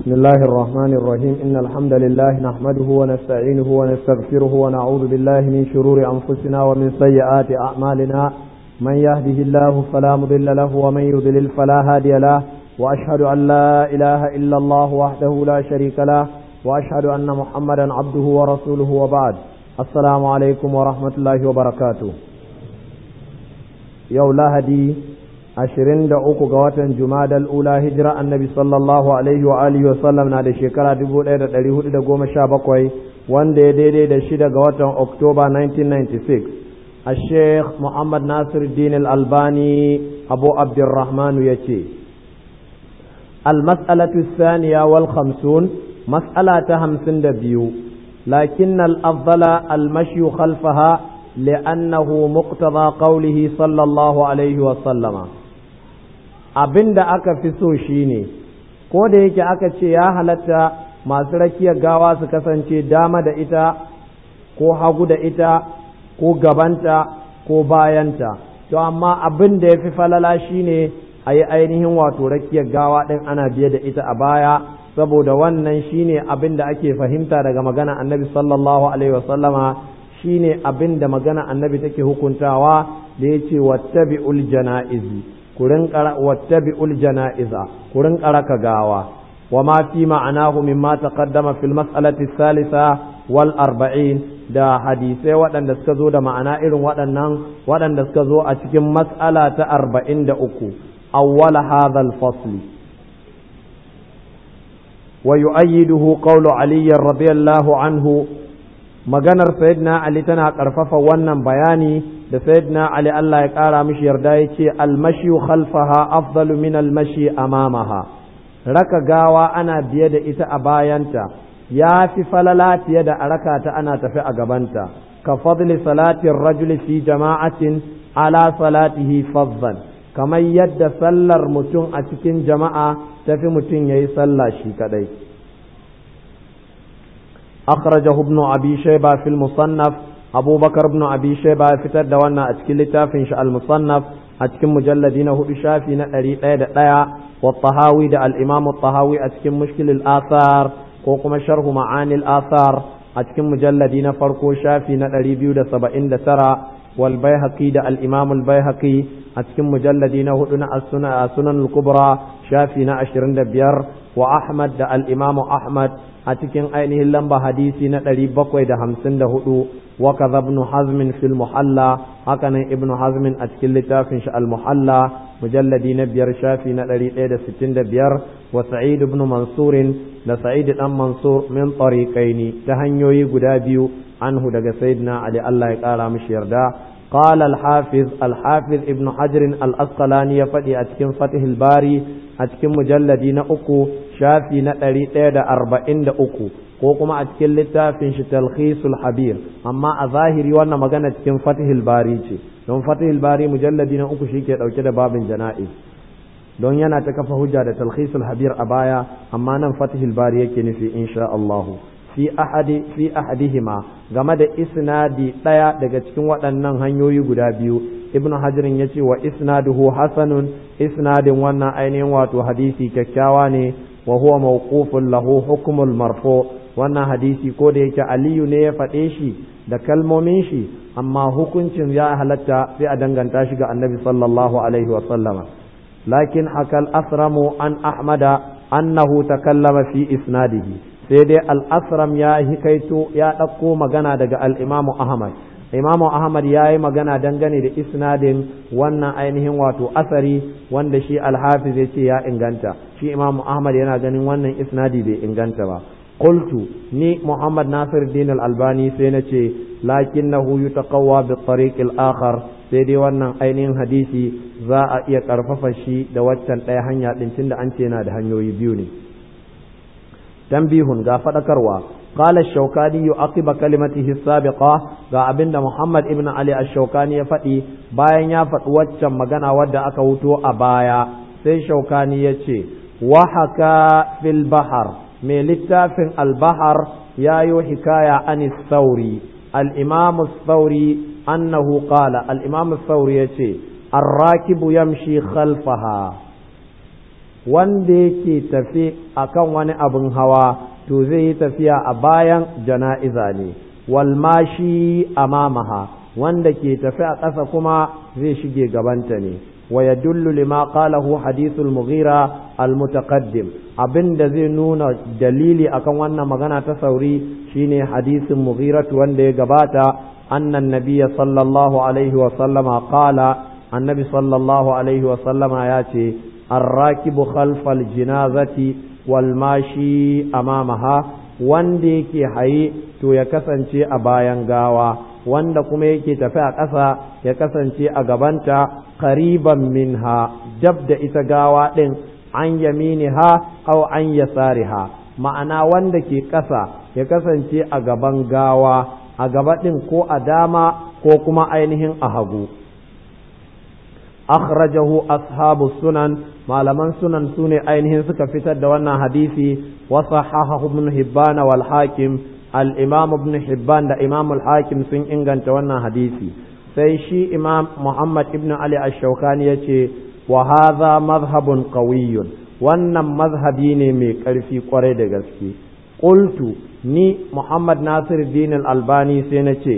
بسم الله الرحمن الرحيم إن الحمد لله نحمده ونستعينه ونستغفره ونعوذ بالله من شرور أنفسنا ومن سيئات أعمالنا من يهده الله فلا مضل له ومن يضلل فلا هادي له وأشهد أن لا إله إلا الله وحده لا شريك له وأشهد أن محمدا عبده ورسوله وبعد السلام عليكم ورحمة الله وبركاته يوم لهدي ashirin da uku ga watan jumadal ula hijira annabi sallallahu alaihi wa alihi wasallam na da shekara dubu ɗaya da ɗari hudu da goma sha bakwai wanda ya daidai da shida ga watan oktoba 1996 a sheikh muhammad nasir din albani abu abdurrahmanu ya ce المسألة الثانية والخمسون مسألة همسن دبيو لكن الأفضل المشي خلفها لأنه مقتضى قوله صلى الله عليه وسلم abin da aka fi so shine ko da yake aka ce ya halatta masu rakiyar gawa su kasance dama da ita ko hagu da ita ko gabanta ko bayanta to amma abin da ya fi falala shine a yi ainihin wato rakiyar gawa ɗin ana biye da ita a baya saboda wannan shine abin da ake fahimta daga magana annabi sallallahu alaihi wasallama shine abin da magana annabi take hukuntawa da ya ce wattabi'ul jana'izi kurin wattabi'ul jana'iza kurin ka gawa wa ma fi ma'anahu mimma taqaddama fil mas'alati thalitha wal arba'in da hadisai waɗanda suka zo da ma'ana irin waɗannan waɗanda suka zo a cikin mas'ala ta arba'in da uku awwala hadha al fasli wa yu'ayyiduhu qawlu ali radiyallahu anhu maganar sayyidina ali tana ƙarfafa wannan bayani da sayyidina ali Allah ya ƙara mishi yarda ya ce almashi khalfaha afdalu min almashi amamaha raka gawa ana biye da ita a bayanta ya fi falala fiye da a raka ta ana tafi a gabanta ka fadli salatin rajuli fi jama'atin ala salatihi fadlan kamar yadda sallar mutum a cikin jama'a tafi mutum ya yi sallah shi kadai أخرجه ابن أبي شيبة في المصنف أبو بكر بن أبي شيبة فتر دوانا أتكل لتافن المصنف أتكل مجلدين هو شافي نأري لا والطهاوي دا الإمام الطهاوي أتكل مشكل الآثار وقم شرح معاني الآثار أتكل مجلدين فرقو شافي نأري بيو دا سبعين دا ترى والبيهقي دا الإمام البيهقي أتكل مجلدين هو السنن الكبرى شافي نأشرين دا بير وأحمد دا الإمام أحمد a cikin ainihin lamba hadisi na ɗari bakwai da hamsin da hudu wa kaza ibn hazmin fil muhalla hakanan ibn hazmin a cikin littafin shi al muhalla mujalladi na biyar shafi na ɗari ɗaya da sittin da biyar wa sa'id ibn mansurin da sa'id dan mansur min tariqaini ta hanyoyi guda biyu anhu daga sayyidina ali Allah ya kara mishi yarda قال الحافظ الحافظ ابن حجر الأسقلاني يفدي أتكن فتح الباري أتكن مجلدي نأكو شافي نأري تيدا أربعين دا أكو وكما أتكن لتافن تلخيص الحبير أما أظاهري وانا مغانا أتكن فتح الباري don فتح الباري مجلدي نأكو شيكي أو كده باب جنائز don yana ta kafa hujja da talkhisul habir a baya amma nan fatihul bari yake nufi insha Allah fi ahadi fi ahadihima game da isnadi ɗaya daga cikin waɗannan hanyoyi guda biyu ibnu hajirin ya ce wa isnaduhu hasanun isnadin wannan ainihin wato hadisi kyakkyawa ne wa huwa mawqufun lahu hukmul marfu wannan hadisi ko da yake aliyu ne ya faɗe shi da kalmomin shi amma hukuncin ya halatta sai a danganta shi ga annabi sallallahu alaihi wa sallama lakin hakal asramu an ahmada annahu takallama fi isnadihi sai dai al'asram ya hikaito ya ɗauko magana daga al'imamu Ahmad. Imamu Ahmad ya yi magana dangane da isnadin wannan ainihin wato asari wanda shi alhafiz ya ce ya inganta. Shi Imamu Ahmad yana ganin wannan isnadi bai inganta ba. Qultu ni Muhammad Nasir Din albani sai na ce lakinnahu yutaqawwa bi tariq al-akhar sai dai wannan ainihin hadisi za a iya karfafa shi da waccan ɗaya hanya ɗin tunda an ce yana da hanyoyi biyu ne. تنبيه غا فدكروا قال الشوكاني يعقب كلمته السابقة غا أبن محمد ابن علي الشوكاني يفدي bayan ya faɗi waccan magana wadda aka wuto a baya sai shaukani ya ce wahaka fil bahar mai littafin albahar ya yi hikaya an sauri al-imam sauri annahu qala al-imam sauri ya ce الراكب يمشي خلفها wanda yake tafe akan wani abin hawa to zai yi tafiya a bayan jana'iza ne walmashi amamaha wanda ke tafi a ƙasa kuma zai shige gabanta ne wa yadullu lima qalahu hadithul mughira almutaqaddim abinda zai nuna dalili akan wannan magana ta sauri shine hadisin mughira wanda ya gabata annan nabiyya sallallahu alaihi wa sallama qala annabi sallallahu alaihi wa sallama ya ce arrakibu khalfal jinazati wal mashi amamaha wanda yake haye to ya kasance a bayan gawa wanda kuma yake tafi a ƙasa ya kasance a gabanta qariban minha dab da ita gawa ɗin an yaminiha aw an yasariha ma'ana wanda ke ƙasa ya kasance a gaban gawa a gaba ɗin ko a dama ko kuma ainihin a hagu akhrajahu ashabu sunan malaman sunan sune ainihin suka fitar da wannan hadisi wa sahahahu ibn hibban wal hakim al imam ibn hibban da imam al hakim sun inganta wannan hadisi sai shi imam muhammad ibn ali ash-shawkani yace wa hadha madhhabun qawiyyun wannan mazhabi ne mai ƙarfi kwarai da gaske qultu ni muhammad nasiruddin al albani sai na ce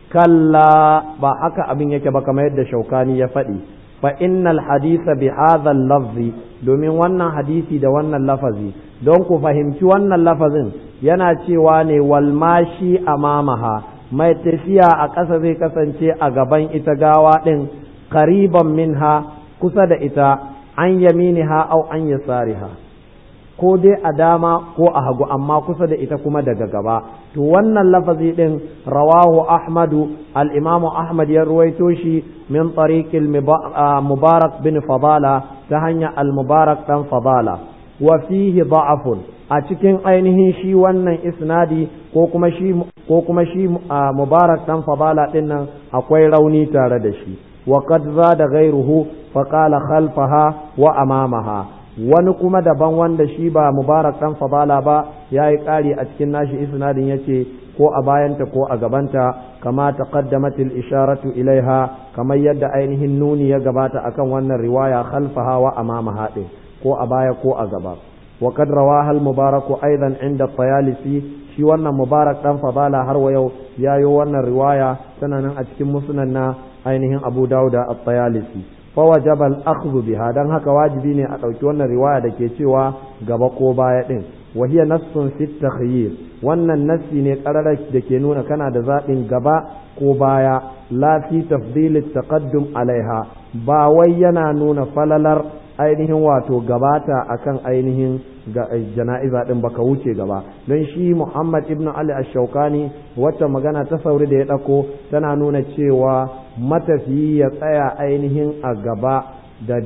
kalla ba haka abin yake ba kamar yadda shaukani ya faɗi fa innal hadisa bi hadha lafzi domin wannan hadisi da wannan lafazi don ku fahimci wannan lafazin yana cewa ne walmashi amamaha mai tafiya a ƙasa zai kasance a gaban ita gawa ɗin qariban minha kusa da ita an yaminiha au an yasariha ko dai a dama ko a hagu amma kusa da ita kuma daga gaba to wannan lafazi din rawahu ahmadu al-imamu ahmad ya ruwaito shi min tariqil mubarak bin fadala ta hanya al-mubarak dan fadala wa fihi da'afun a cikin ainihin shi wannan isnadi ko kuma shi ko kuma shi mubarak dan fadala din nan akwai rauni tare da shi wa qad zada ghayruhu fa qala khalfaha wa amamaha wani kuma daban wanda shi ba mubarak dan fadala ba ya yi ƙari a cikin nashi isnadin ya ce ko a bayanta ko a gabanta kama taqaddamat al-isharatu ilaiha kamar yadda ainihin nuni ya gabata akan wannan riwaya khalfaha wa amama haɗin ko a baya ko a gaba wa qad rawaha al-mubarak aidan inda tayalisi shi wannan mubarak dan fadala har wa yau yayo wannan riwaya tana nan a cikin musnad na ainihin abu dauda at-tayalisi فوجب الأخذ بها دان haka wajibi ne a ɗauki wannan riwaya da ke cewa gaba ko baya ɗin wa hiya nassun fi takhyir wannan nassi ne ƙararar da ke nuna kana da zaɓin gaba ko baya la fi tafdil taqaddum alaiha ba wai yana nuna falalar ainihin wato gabata akan ainihin jana'iza din baka wuce gaba don shi Muhammad ibn Ali ash-Shawkani wacce magana ta sauri da ya ɗauko tana nuna cewa matafiyi ya tsaya ainihin a gaba da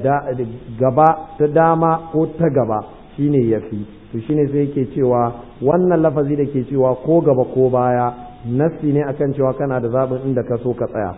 gaba ta dama ko ta gaba shine yafi to shine sai yake cewa wannan lafazi da ke cewa ko gaba ko baya nassi ne akan cewa kana da zaɓin inda ka so ka tsaya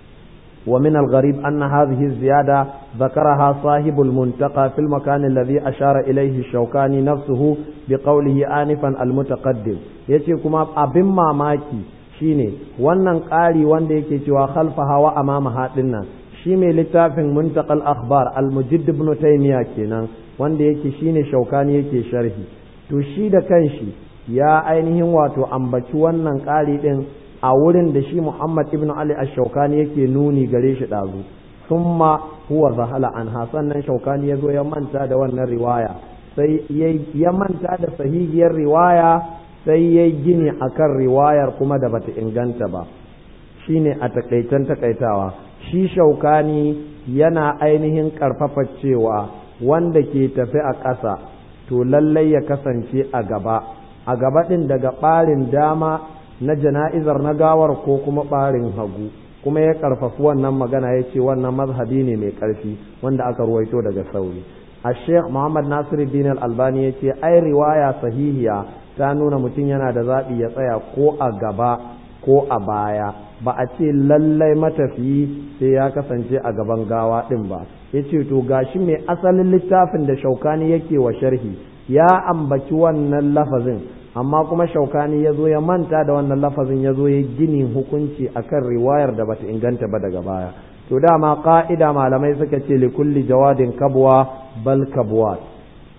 ومن الغريب أن هذه الزيادة ذكرها صاحب المنتقى في المكان الذي أشار إليه الشوكاني نفسه بقوله آنفا المتقدم يتي كما أبن ماماكي shine wannan ƙari wanda yake cewa khalfaha wa amamaha dinnan shi mai littafin muntaqal akhbar al-mujadd ibn taymiya kenan wanda yake shine shaukani yake sharhi to shi da kanshi ya ainihin wato ambaci wannan ƙari din a wurin da shi Muhammad ibn Ali ash-Shawkani yake nuni gare shi ɗazu summa huwa zahala an sannan Shawkani ya zo ya manta da wannan riwaya sai ya manta da sahihiyar riwaya sai ya gini akan riwayar kuma da bata inganta ba shine a takaitan takaitawa shi Shawkani yana ainihin karfafa cewa wanda ke tafi a ƙasa to lallai ya kasance a gaba a gaba ɗin daga ɓarin dama na jana'izar na gawar ko kuma ɓarin hagu kuma ya ƙarfafi wannan magana ya ce wannan mazhabi ne mai ƙarfi wanda aka ruwaito daga sauri a sheikh muhammad nasiruddin al-albani ya ce ai riwaya sahihiya ta nuna mutum yana da zaɓi ya tsaya ko a gaba ko a baya ba a ce lallai matafiyi sai ya kasance a gaban gawa ɗin ba ya ce to gashi mai asalin littafin da shaukani yake wa sharhi ya ambaci wannan lafazin amma kuma shaukani ya zo ya manta da wannan lafazin ya zo ya gini hukunci akan riwayar da bata inganta ba daga baya to dama ka'ida malamai suka ce li kulli jawadin kabwa bal kabwat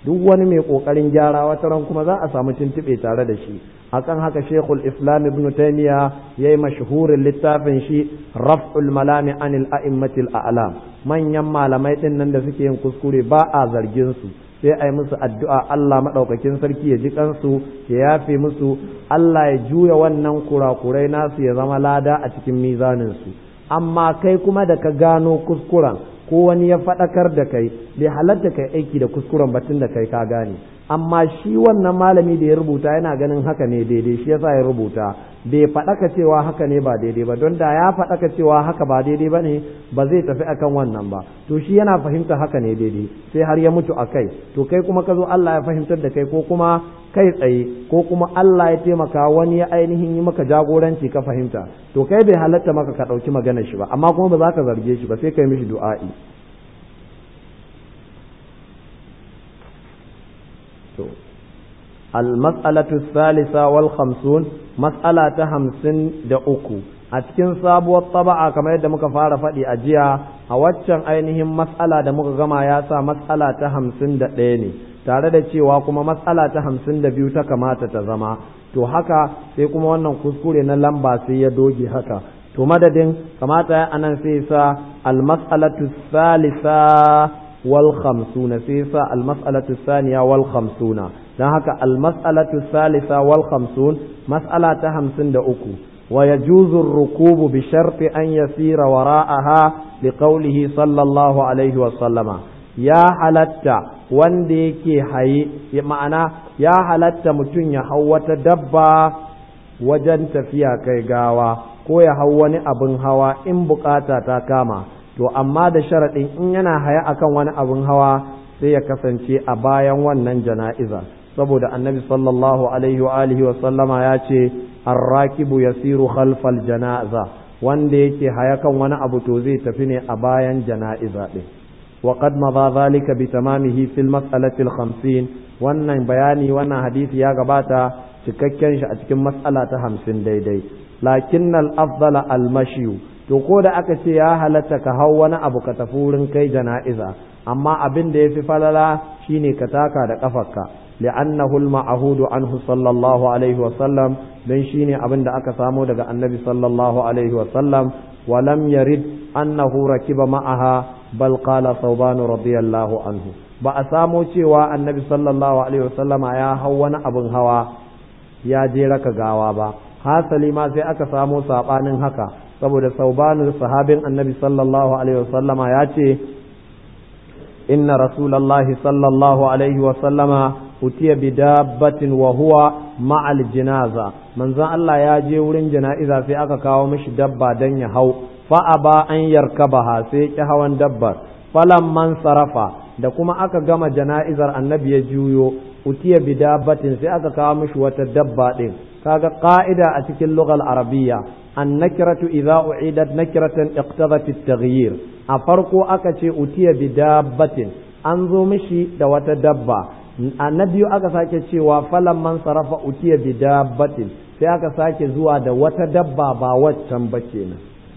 duk wani mai kokarin gyara wata ran kuma za a samu tuntube tare da shi akan haka shekul islam ibn taymiya yayi mashhurin littafin shi raf'ul malami anil a'immatil a'lam manyan malamai din nan da suke yin kuskure ba a zargin su sai a yi musu addu'a Allah maɗaukakin sarki ya ji kansu ya yafe musu Allah ya juya wannan kurakurai nasu ya zama lada a cikin mizaninsu amma kai kuma da ka gano kuskuren ko wani ya faɗakar da kai bai halatta kai aiki da kuskuren batun da kai ka gane amma shi wannan malami da ya rubuta yana ganin haka ne daidai shi yasa ya rubuta bai faɗaka cewa haka ne ba daidai ba don da ya faɗaka cewa haka ba daidai ba ne ba zai tafi akan wannan ba to shi yana fahimta haka ne daidai sai har ya mutu a kai to kai kuma ka zo Allah ya fahimtar da kai ko kuma kai tsaye ko kuma Allah ya taimaka wani ya ainihin yi maka jagoranci ka fahimta to kai bai halatta maka ka ɗauki maganar shi ba amma kuma ba za ka zarge shi ba sai kai mishi du'a'i to المسألة الثالثة والخمسون مسألة همسن دأكو أتكن سابو الطبعة كما يدى مكفارة فدي أجيا أواتشان أينهم مسألة دا مكغما ياسا مسألة همسن دأيني tare da cewa kuma matsala ta hamsin da biyu ta kamata ta zama to haka sai kuma wannan kuskure na lamba sai ya doge haka to madadin kamata ya anan sai sa almas'alatu salisa wal khamsuna sai sa almas'alatu thaniya wal khamsuna dan haka almas'alatu salisa wal khamsun mas'ala ta hamsin da uku wa yajuzu ar-rukubu bi sharti an yasira wara'aha liqawlihi sallallahu alaihi wa sallama ya halatta wanda yake haye ma'ana ya halatta mutum ya hau wata dabba wajen tafiya kai gawa ko ya hau wani abin hawa in bukata ta kama to amma da sharaɗin in yana haya akan wani abin hawa sai ya kasance a bayan wannan jana'iza saboda annabi sallallahu alaihi wa alihi wa sallama ya ce arrakibu yasiru khalfal janaza wanda yake haya kan wani abu to zai tafi ne a bayan jana'iza din وقد مضى ذلك بتمامه في المسألة الخمسين wannan bayani wannan hadisi ya gabata cikakken shi a cikin mas'ala ta hamsin daidai lakin al-afdala al-mashiyu to ko da aka ce ya halatta ka hau wani abu ka tafi wurin kai jana'iza amma abin da yafi falala shine ka taka da kafarka li'annahu al-ma'hudu anhu sallallahu alaihi wa sallam dan shine abin da aka samo daga annabi sallallahu alaihi wa sallam wa lam yarid annahu rakiba ma'aha bal qala thawban radiyallahu anhu ba a samo cewa annabi sallallahu alaihi wasallama ya hau wani abin hawa ya je raka gawa ba hasali ma sai aka samo sabanin haka saboda saubanin sahabin annabi sallallahu alaihi wasallama ya ce inna rasulallahi sallallahu alaihi wasallama utiya bi dabbatin wa huwa ma'al jinaza manzon Allah ya je wurin jana'iza sai aka kawo mishi dabba dan ya hau fa aba an yarkabaha sai ki hawan dabbar falan man sarafa da kuma aka gama jana'izar annabi ya juyo utiya bi dabbatin sai aka kawo mishi wata dabba din kaga qa'ida a cikin lughal arabiyya an nakiratu idza u'idat nakiratan iqtadat at-taghyir a farko aka ce utiya bi dabbatin an zo mishi da wata dabba annabi aka sake cewa falan man sarafa utiya bi dabbatin sai aka sake zuwa da wata dabba ba waccan ba kenan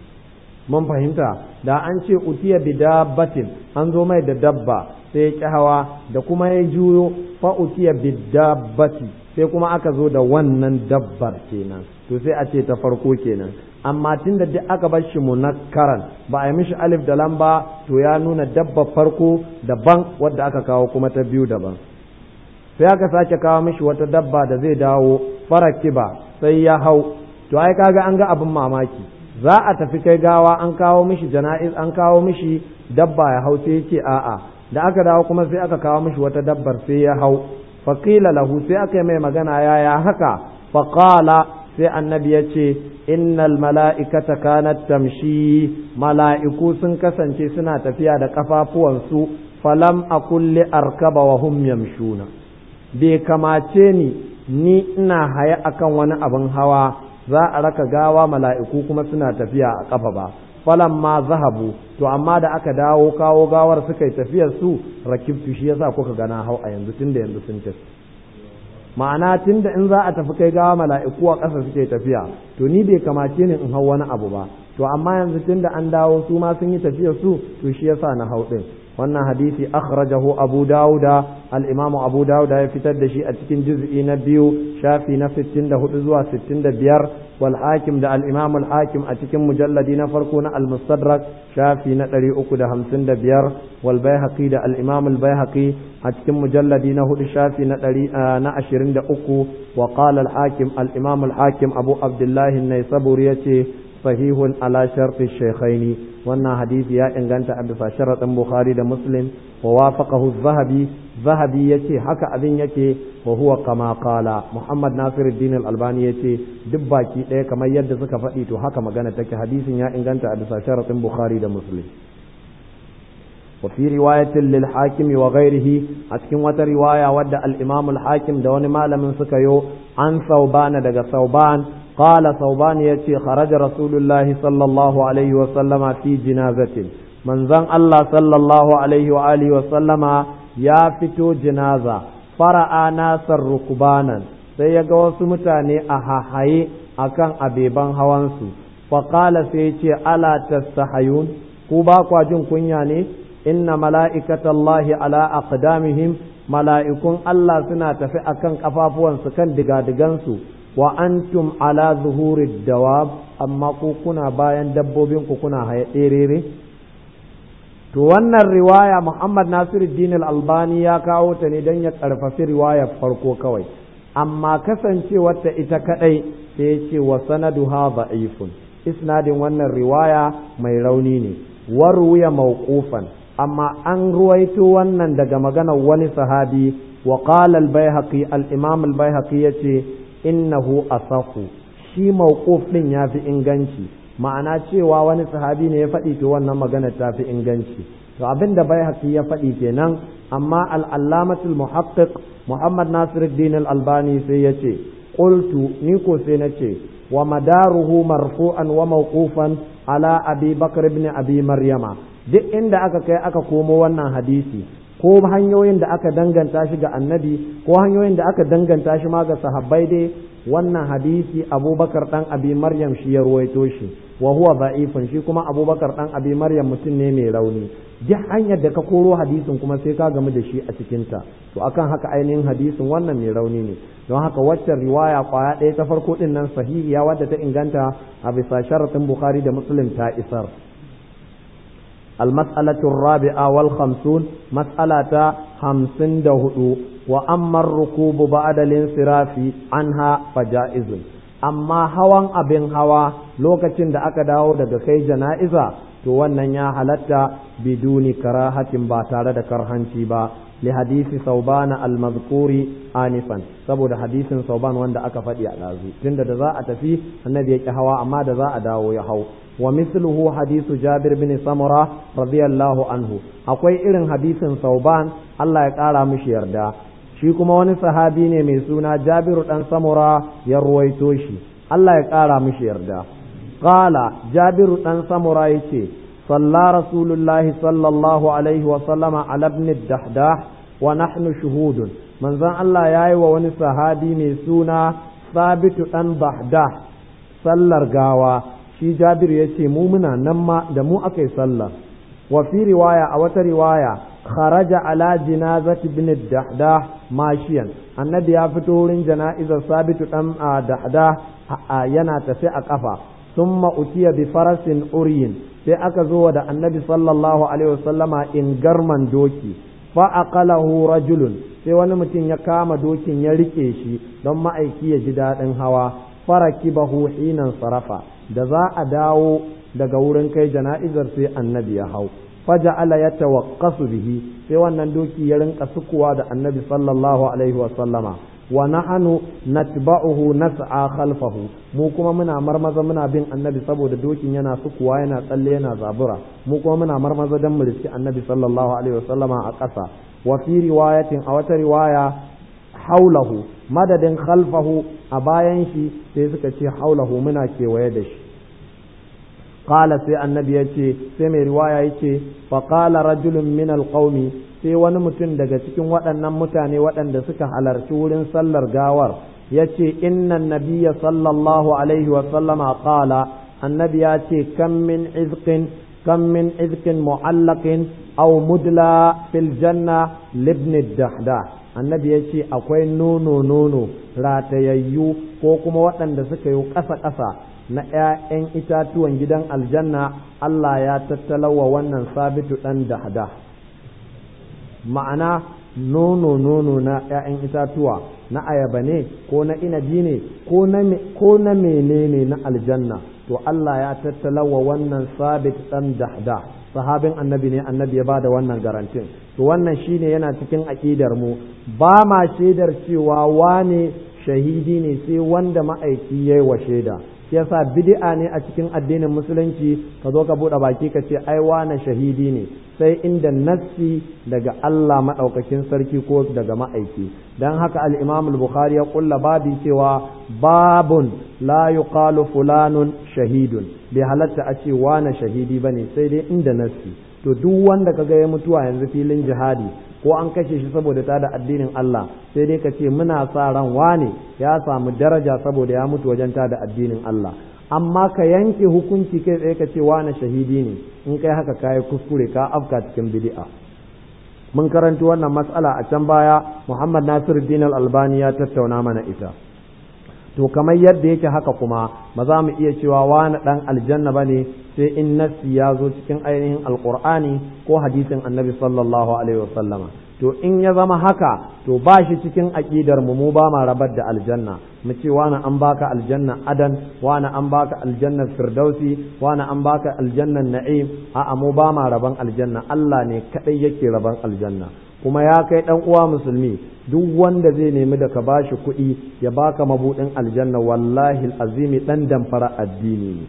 mun fahimta da an ce utiya bi dabbatin an zo mai da dabba sai ya ƙi hawa da kuma ya juyo fa utiya bi dabbati sai kuma aka zo da wannan dabbar kenan to sai a ce ta farko kenan amma tun da duk aka bar shi munakkaran ba a yi mishi alif da lamba to ya nuna dabbar farko daban wadda aka kawo kuma ta biyu daban sai aka sake kawo mishi wata dabba da zai dawo farakiba sai ya hau to ai kaga an ga abin mamaki za a tafi kai gawa an kawo mishi jana'iz an kawo mishi dabba ya hau sai ce a'a da aka dawo kuma sai aka kawo mishi wata dabbar sai ya hau faqila lahu sai aka yi mai magana yaya haka faqala sai annabi ya ce innal mala'ikata kanat tamshi mala'iku sun kasance suna tafiya da kafafuwansu falam akulli arkaba wa hum yamshuna bai kamace ni ni ina haya akan wani abin hawa za a raka gawa mala'iku kuma suna tafiya a ƙafa ba falan ma zahabu to amma da aka dawo kawo gawar suka yi tafiyar su rakibtu shi yasa kuka gana hau a yanzu tunda yanzu sun tafi ma'ana tunda in za a tafi kai gawa mala'iku a ƙasa suke tafiya to ni bai kamace ni in hau wani abu ba to amma yanzu tunda an dawo su ma sun yi tafiyar su to shi yasa na hau din wannan hadisi akhrajahu abu dauda al-imamu abu dauda ya fitar da shi a cikin juz'i na biyu shafi na 64 zuwa 65 wal hakim da al-imamu al-hakim a cikin mujalladi na farko na al-mustadrak shafi na 355 wal baihaqi da al-imamu al-baihaqi a cikin mujalladi na hudu shafi na 23 wa qala al-hakim al-imamu al-hakim abu abdullahi an-naisaburi yace sahihun ala sharti shaykhaini wannan hadisi ya inganta a bisa sharaɗin bukhari da muslim wa wafaqahu zahabi zahabi yace haka abin yake wa huwa kama qala muhammad nasiruddin al-albani yace duk baki ɗaya kamar yadda suka faɗi to haka magana take hadisin ya inganta a bisa sharaɗin bukhari da muslim وفي رواية للحاكم وغيره أتكن وترواية ود الإمام الحاكم دون ما لم سكيو عن ثوبان دق ثوبان قال ثوبان يتي خرج رسول الله صلى الله عليه وسلم في جنازة من ذن الله صلى الله عليه وآله وسلم يا فتو جنازة فرأى ناس ركبانا sai ya ga wasu mutane a hahaye akan abeban hawansu faƙala sai ce ala tastahayun ku ba kwa jin kunya ne inna mala'ikatallahi ala aqdamihim mala'ikun Allah suna tafi akan kafafuwansu kan digadigansu wa antum ala zuhuri dawab amma ku kuna bayan dabbobin ku kuna haye ɗerere to wannan riwaya Muhammad Nasiruddin al-Albani ya kawo ta ne don ya karfafi riwayar farko kawai amma kasancewar ta ita kadai sai ya ce wa sanaduha da'ifun isnadin wannan riwaya mai rauni ne warwiya mawqufan amma an ruwaito wannan daga maganar wani sahabi wa qala al-baihaqi al-imam al-baihaqi yace innahu asahu shi mawquf din yafi inganci ma'ana cewa wani sahabi ne ya faɗi to wannan magana ta fi inganci to abinda baihaqi ya faɗi kenan amma al-allamatul muhaqqiq muhammad nasiruddin al-albani sai yace qultu ni ko sai nace wa madaruhu marfu'an wa mawqufan ala abi bakr ibn abi maryama duk inda aka kai aka komo wannan hadisi ko hanyoyin da aka danganta shi ga annabi ko hanyoyin da aka danganta shi ma ga sahabbai dai wannan hadisi abubakar dan abi maryam shi ya ruwaito shi wa huwa da'ifun shi kuma abubakar dan abi maryam mutum ne mai rauni duk hanyar da ka koro hadisin kuma sai ka gamu da shi a cikinta to akan haka ainihin hadisin wannan mai rauni ne don haka waccan riwaya kwaya ɗaya ta farko din nan sahihiya wadda ta inganta a bisa sharatin bukhari da muslim ta isar المسألة الرابعة والخمسون مسألة خمسين دهدو وأما الركوب بعد الانصراف عنها فجائز أما هوان أبن هوا لوكتين دا أكا داو دا كي جنائزة to wannan ya halatta biduni karahatin ba tare da karhanci ba li hadisi saubana al-mazkuri anifan saboda hadisin sauban wanda aka faɗi a ɗazu tunda da za a tafi annabi ya ƙi hawa amma da za a dawo ya hau wa misluhu hadisu jabir bin samura radiyallahu anhu akwai irin hadisin sauban Allah ya ƙara mishi yarda shi kuma wani sahabi ne mai suna jabiru dan samura ya ruwaito shi Allah ya ƙara mishi yarda qala jabiru dan samura yace صلى رسول الله صلى الله عليه وسلم على ابن الدحداح ونحن شهود من ذا الله ياي ووني صحابي mai suna ثابت dan dahdah sallar gawa shi Jabir yace mu muna nan ma da mu akai sallah wa fi riwaya a wata riwaya kharaja ala jinazati ibn dahdah mashiyan annabi ya fito wurin jana'izar sabitu dan dahdah yana tafi a kafa ثم أتي بفرس أرين sai aka zo da annabi sallallahu alaihi wasallama in garman doki fa aqalahu rajulun sai wani mutum ya kama dokin ya rike shi don ma'aiki ya ji daɗin hawa farakibahu hinan sarafa da za a dawo daga wurin kai jana'izar sai annabi ya hau faja'ala ya tawaqqasu bihi sai wannan doki ya rinka sukuwa da annabi sallallahu alaihi wasallama wa nahnu natba'uhu nas'a khalfahu mu kuma muna marmaza muna bin annabi saboda dokin yana sukuwa yana tsalle yana zabura mu kuma muna marmaza dan mu riski annabi sallallahu alaihi wasallama a ƙasa wa fi riwayatin a wata riwaya haulahu madadin khalfahu a bayan shi sai suka ce haulahu muna kewaye da shi qala sai annabi ya ce sai mai riwaya yace fa qala rajulun min alqaumi sai wani mutum daga cikin waɗannan mutane waɗanda suka halarci wurin sallar gawar ya ce innan nabiya sallallahu alaihi wasallama qala annabi ya ce kam min izqin kam min izqin mu'allaqin aw mudla fil janna libni dahda annabi ya ce akwai nono nono ratayayyu ko kuma waɗanda suka yi ƙasa ƙasa na ‘ya'yan itatuwan gidan aljanna Allah ya tattalawa wannan sabitu ɗan dahda ma'ana nono nono na ‘ya'yan itatuwa na ayaba ne ko na inabi ne ko na menene na aljanna to Allah ya tattalawa wannan sabit ɗan dahda sahabin annabi ne annabi ya ba da wannan garantin to wannan shine yana cikin aƙidar mu ba ma shaidar cewa wane shahidi ne sai wanda ma'aiki ya yi wa shaida shi yasa bid'a ne a cikin addinin musulunci ka zo ka buɗe baki ka ce ai wane shahidi ne sai inda nassi daga Allah maɗaukakin sarki ko daga ma'aiki dan haka al-Imam al-Bukhari ya kulla babi cewa babun la yuqalu fulanun shahidun bai halatta a ce wane shahidi bane sai dai inda nassi to duk wanda kaga ya mutuwa yanzu filin jihadi ko an kashe shi saboda ta da addinin Allah sai dai ka ce muna sa ran wane ya samu daraja saboda ya mutu wajen ta da addinin Allah amma ka yanke hukunci kai tsaye ka ce wane shahidi ne in kai haka kayi kuskure ka afka cikin bid'a mun karanti wannan mas'ala a can baya Muhammad Nasiruddin Al-Albani ya tattauna mana ita to kamar yadda yake haka kuma ba za mu iya cewa wani dan aljanna bane sai in nassi ya zo cikin ainihin alqur'ani ko hadisin annabi sallallahu alaihi wasallama to in ya zama haka to ba shi cikin aqidar mu mu ba ma rabar da aljanna mu ce wani an baka aljanna adan wani an baka aljanna firdausi wani an baka aljanna na'im a'a mu ba ma raban aljanna Allah ne kadai yake raban aljanna kuma ya kai dan uwa musulmi duk wanda zai nemi da ka bashi kuɗi ya baka mabudin aljanna wallahi azimi dan damfara addini ne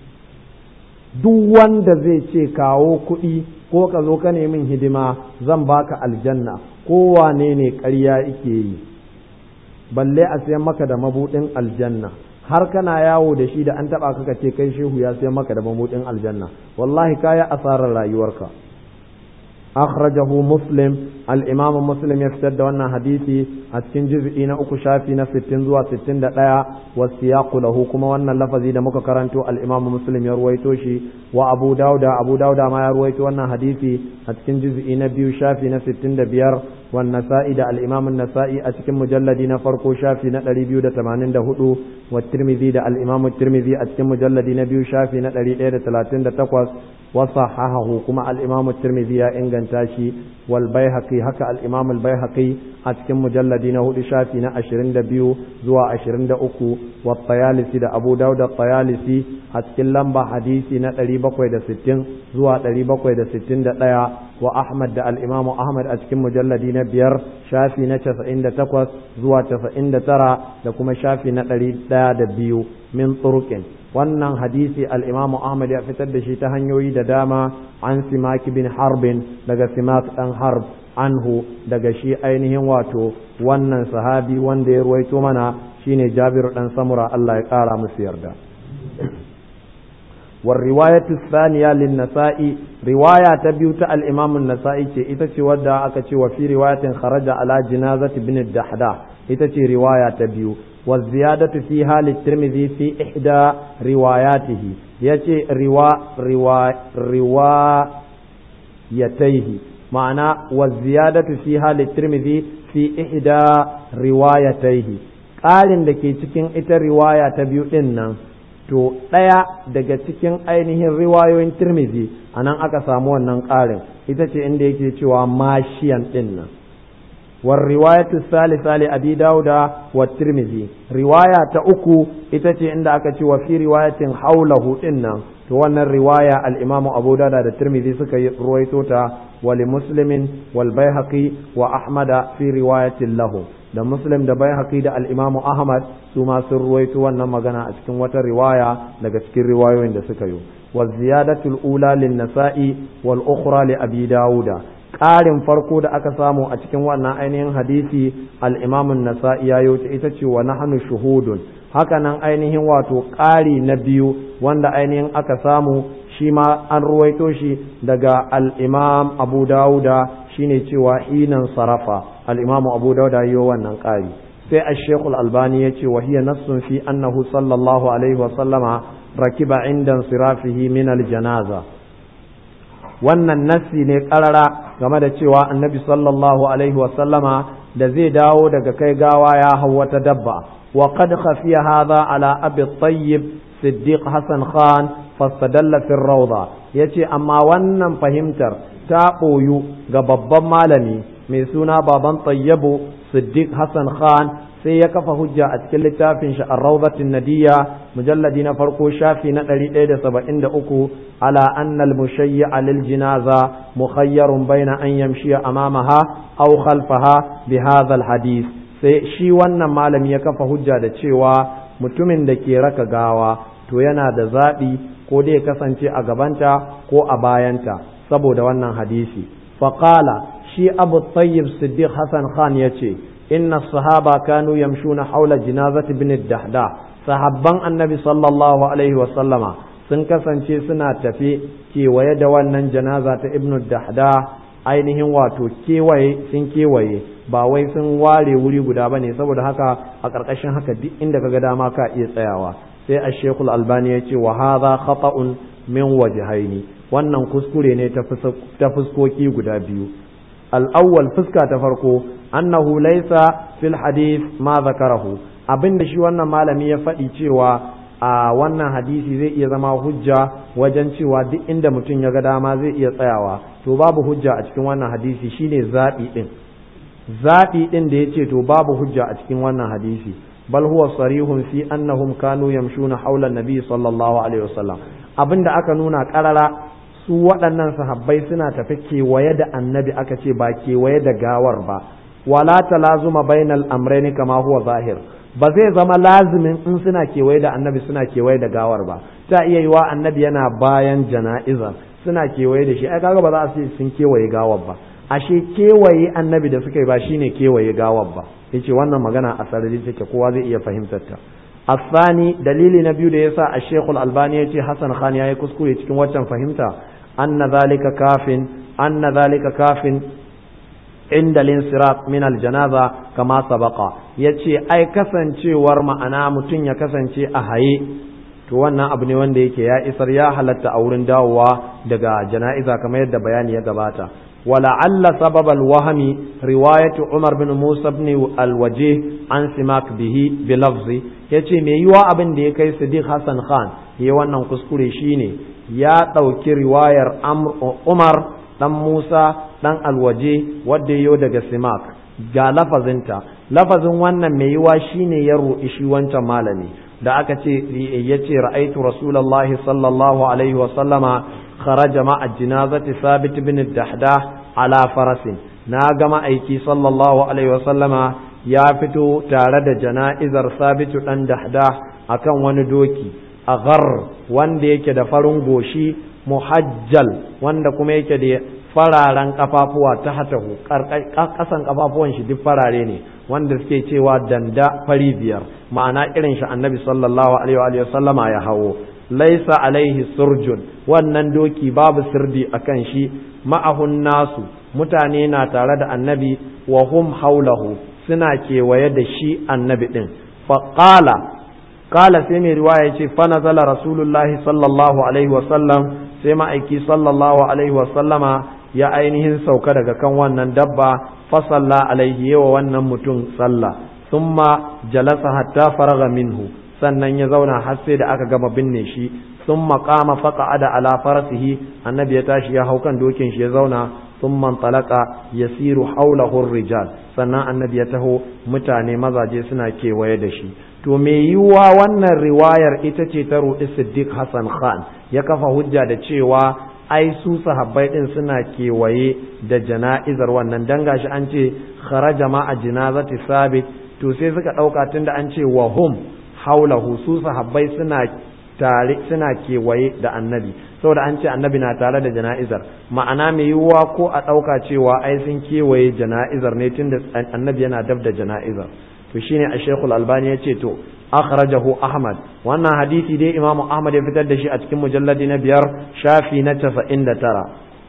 duk wanda zai ce kawo kuɗi ko ka zo ka nemi hidima zan baka aljanna ko wane ne ƙarya yake yi balle a sayan maka da mabudin aljanna har kana yawo da shi da an taba ka ce kai shehu ya sayan maka da mabudin aljanna wallahi kaya asarar rayuwarka akhrajahu muslim al-imam muslim ya fitar da wannan hadisi a cikin juz'i na uku shafi na 60 zuwa 61 wa siyaqu lahu kuma wannan lafazi da muka karanto al-imam muslim ya ruwaito shi wa abu dauda abu dauda ma ya ruwaito wannan hadisi a cikin juz'i na biyu shafi na 65 والنسائي ده الإمام النسائي أتكم مجلد نفرق شافي نتري بيو ده تمانين ده هدو والترمذي ده الإمام الترمذي أتكم مجلد نبيو شافي نتري ده تلاتين ده تقوس وصححه كما الإمام الترمذي إنغان تاشي والبيهقي هكا الإمام البيهقي أتكم مجلد نهدو شافي نأشرين ده بيو زوا أشرين ده أكو والطيالسي ده أبو داود الطيالسي أتكم لمبا حديثي نتري بقوي ده ستين زوا تري بقوي ده ستين ده wa Ahmad da al'imamu Ahmad a cikin mujalladi na biyar shafi na casa'in da takwas zuwa casa'in da tara da kuma shafi na ɗari ɗaya da biyu min turukin wannan hadisi al'imamu Ahmad ya fitar da shi ta hanyoyi da dama an simaki bin harbin daga simak ɗan harb anhu daga shi ainihin wato wannan sahabi wanda ya ruwaito mana shine jabiru ɗan samura Allah ya ƙara musu yarda. والرواية الثانية للنسائي رواية تبيوت الإمام النسائي إتتي ودع أكتي وفي رواية خرج على جنازة بن الدحداح إتتي رواية تبيو والزيادة فيها للترمذي في إحدى رواياته يتي روا روا روايتيه معنى والزيادة فيها للترمذي في إحدى روايتيه قال لكي تكين إتا رواية تبيو إنن to ɗaya daga cikin ainihin riwayoyin tirmizi a nan aka samu wannan ƙarin ita ce inda yake cewa mashiyan ɗin nan war riwayatu salisa li abi dauda wa tirmizi riwaya ta uku ita ce inda aka ce wa fi riwayatin haulahu ɗin nan to wannan riwaya al-imamu abu dauda da tirmizi suka yi ruwaito ta wa li muslimin wal baihaqi wa ahmada fi riwayatin lahu da muslim da bai haƙi da al'imamu ahmad su ma sun ruwaito wannan magana a cikin wata riwaya daga cikin riwayoyin da suka yi wa ziyadatul ula lin nasa'i wal ukhra li abi dawuda ƙarin farko da aka samu a cikin wannan ainihin hadisi al-imamun nasa'i ya yi ita ce wa nahnu shuhudun haka nan ainihin wato ƙari na biyu wanda ainihin aka samu shi ma an ruwaito shi daga al-imam abu dawuda shine cewa hinan sarafa al-imamu abu dauda yi wannan ƙari sai a shekul albani ya ce wahiya nassun fi annahu sallallahu alaihi wasallama rakiba inda sirafihi min aljanaza wannan nassi ne karara game da cewa annabi sallallahu alaihi wasallama da zai dawo daga kai gawa ya hau wata dabba wa qad khafiya hadha ala abi tayyib siddiq hasan khan fastadalla fi rawda yace amma wannan fahimtar ta boyu ga babban malami mai suna baban tayyibu siddiq hasan khan sai ya kafa hujja a cikin littafin shi ar-rawdatin nadiyya mujalladi na farko shafi na 173 ala anna al-mushayyi'a lil jinaza mukhayyarun baina an yamshiya amamaha aw khalfaha bi hadha al-hadith sai shi wannan malami ya kafa hujja da cewa mutumin da ke raka gawa to yana da zaɓi ko dai kasance a gabanta ko a bayanta saboda wannan hadisi faqala shi abu tayyib siddiq hasan khan yace inna sahaba kanu yamshuna haula jinazati bin dahda sahabban annabi sallallahu alaihi wa sallama sun kasance suna tafe kewaye da wannan janaza ta ibnu dahda ainihin wato kewaye sun kewaye ba wai sun ware wuri guda bane saboda haka a ƙarƙashin haka duk inda kaga dama ka iya tsayawa sai a shekul albani ya ce wa hadha khata'un min wajhaini wannan kuskure ne ta fuskoki guda biyu al-awwal fuska ta farko annahu laysa fil hadith ma zakarahu abinda shi wannan malami ya faɗi cewa a wannan hadisi zai iya zama hujja wajen cewa duk inda mutum ya ga dama zai iya tsayawa to babu hujja a cikin wannan hadisi shine zaɓi ɗin zaɓi ɗin da ya ce to babu hujja a cikin wannan hadisi bal huwa sarihun fi annahum kanu yamshuna haula nabi sallallahu alaihi wasallam abinda aka nuna karara su waɗannan sahabbai suna tafi kewaye da annabi aka ce ba kewaye da gawar ba wala talazuma bainal amrayni kama huwa zahir ba zai zama lazimin in suna kewaye da annabi suna kewaye da gawar ba ta iya yiwa annabi yana bayan jana'iza suna kewaye da shi ai kaga ba za a ce sun kewaye gawar ba ashe kewaye annabi da suka yi ba shine kewaye gawar ba yace wannan magana a sarari take kowa zai iya fahimtar ta asani dalili na biyu da yasa a shekul albani yace hasan khan yayi kuskure cikin waccan fahimta anna zalika kafin anna zalika kafin inda linsirat min aljanaza kama sabaka yace ai kasancewar ma'ana mutum ya kasance a haye to wannan abu ne wanda yake ya isar ya halatta a wurin dawowa daga jana'iza kamar yadda bayani ya gabata ولعل سبب الوهم رواية عمر بن موسى بن الوجيه عن سماك به بلفظ yace me yiwa abin da ya kai Sadiq Hassan Khan ya wannan kuskure shine ya ɗauki riwayar Umar dan Musa dan Alwaje wadda yayo daga Simak ga lafazinta lafazin wannan mai yiwa shine ya roƙi shi wancan malami da aka ce yace ra'aitu rasulullahi sallallahu alaihi wa sallama خرج مع الجنازة ثابت بن الدحداح على فرس ناغم أيكي صلى الله عليه وسلم يا فتو تارد جنائزر ثابت بن دحداح أكن وندوكي أغر wanda yake da farin goshi muhajjal wanda kuma yake da fararen kafafuwa ta hatahu kasan kafafuwan shi duk farare ne wanda suke cewa danda fari biyar ma'ana irin shi annabi sallallahu alaihi wa sallama ya hawo laisa alaihi surjun wannan doki babu sirdi akan shi ma'ahun nasu mutane na tare da annabi wa hum haulahu suna kewaye da shi annabi din faqala qala sai mai riwaya ce fa nazala rasulullahi sallallahu alaihi wa sallam sai ma'aiki sallallahu alaihi wa sallama ya ainihin sauka daga kan wannan dabba fa salla alaihi yawa wannan mutum sallah thumma jalasa hatta faraga minhu sannan ya zauna har sai da aka gama binne shi sun maƙama faƙa ada ala farasihi annabi ya tashi ya hau kan dokin shi ya zauna sun man talaka ya siru haulahu rijal sannan annabi ya taho mutane mazaje suna kewaye da shi to me yiwuwa wannan riwayar ita ce ta ruɗi siddiq hassan khan ya kafa hujja da cewa ai su sahabbai din suna kewaye da jana'izar wannan dan gashi an ce kharaja ma a jinazati sabit to sai suka ɗauka tunda an ce wa hum haulahu su sahabbai suna tare suna kewaye da annabi saboda an ce annabi na tare da jana'izar ma'ana mai yiwuwa ko a ɗauka cewa ai sun kewaye jana'izar ne tunda annabi yana dab da jana'izar to shine a shekul albani ya ce to akhrajahu ahmad wannan hadisi dai imam ahmad ya fitar da shi a cikin mujalladi na biyar shafi na casa'in da tara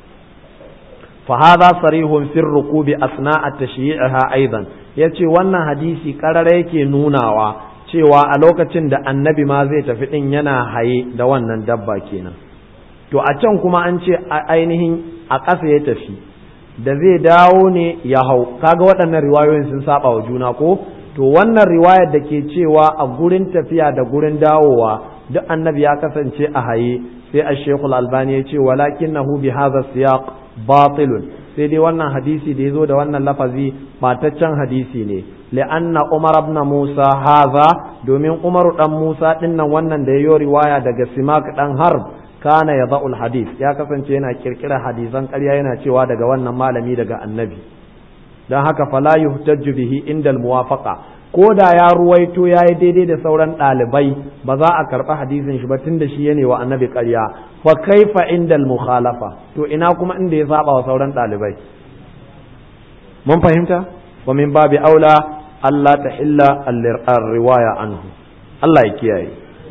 فهذا صريح في الركوب أثناء تشييعها أيضا yace wannan hadisi karara yake nunawa cewa a lokacin da annabi ma zai tafi din yana haye da wannan dabba kenan to a can kuma an ce ainihin a ƙasa ya tafi da zai dawo ne ya hau kaga waɗannan riwayoyin sun saba wa juna ko to wannan riwayar da ke cewa a gurin tafiya da gurin dawowa duk annabi ya kasance a haye sai a shekul albani ya ce walakin na bi hadha siyaq batilun sai dai wannan hadisi da ya zo da wannan lafazi mataccen hadisi ne li'anna umar ibn musa haza domin umaru dan musa dinnan wannan da yayo riwaya daga simak dan harb kana yada'ul hadis ya kasance yana kirkira hadisan ƙarya yana cewa daga wannan malami daga annabi dan haka fala yuhtajju bihi indal muwafaqa ko da ya ruwaito ya yi daidai da sauran ɗalibai ba za a karɓi hadisin shi ba tun da shi ya wa annabi ƙarya fa kaifa indal mukhalafa to ina kuma inda ya saba wa sauran ɗalibai mun fahimta wa min babi aula Allah ta illa riwaya anhu Allah ya kiyaye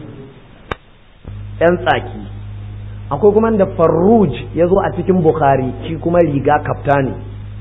‘yan tsaki akwai kuma da farruj ya zo a cikin bukhari shi kuma riga kaftani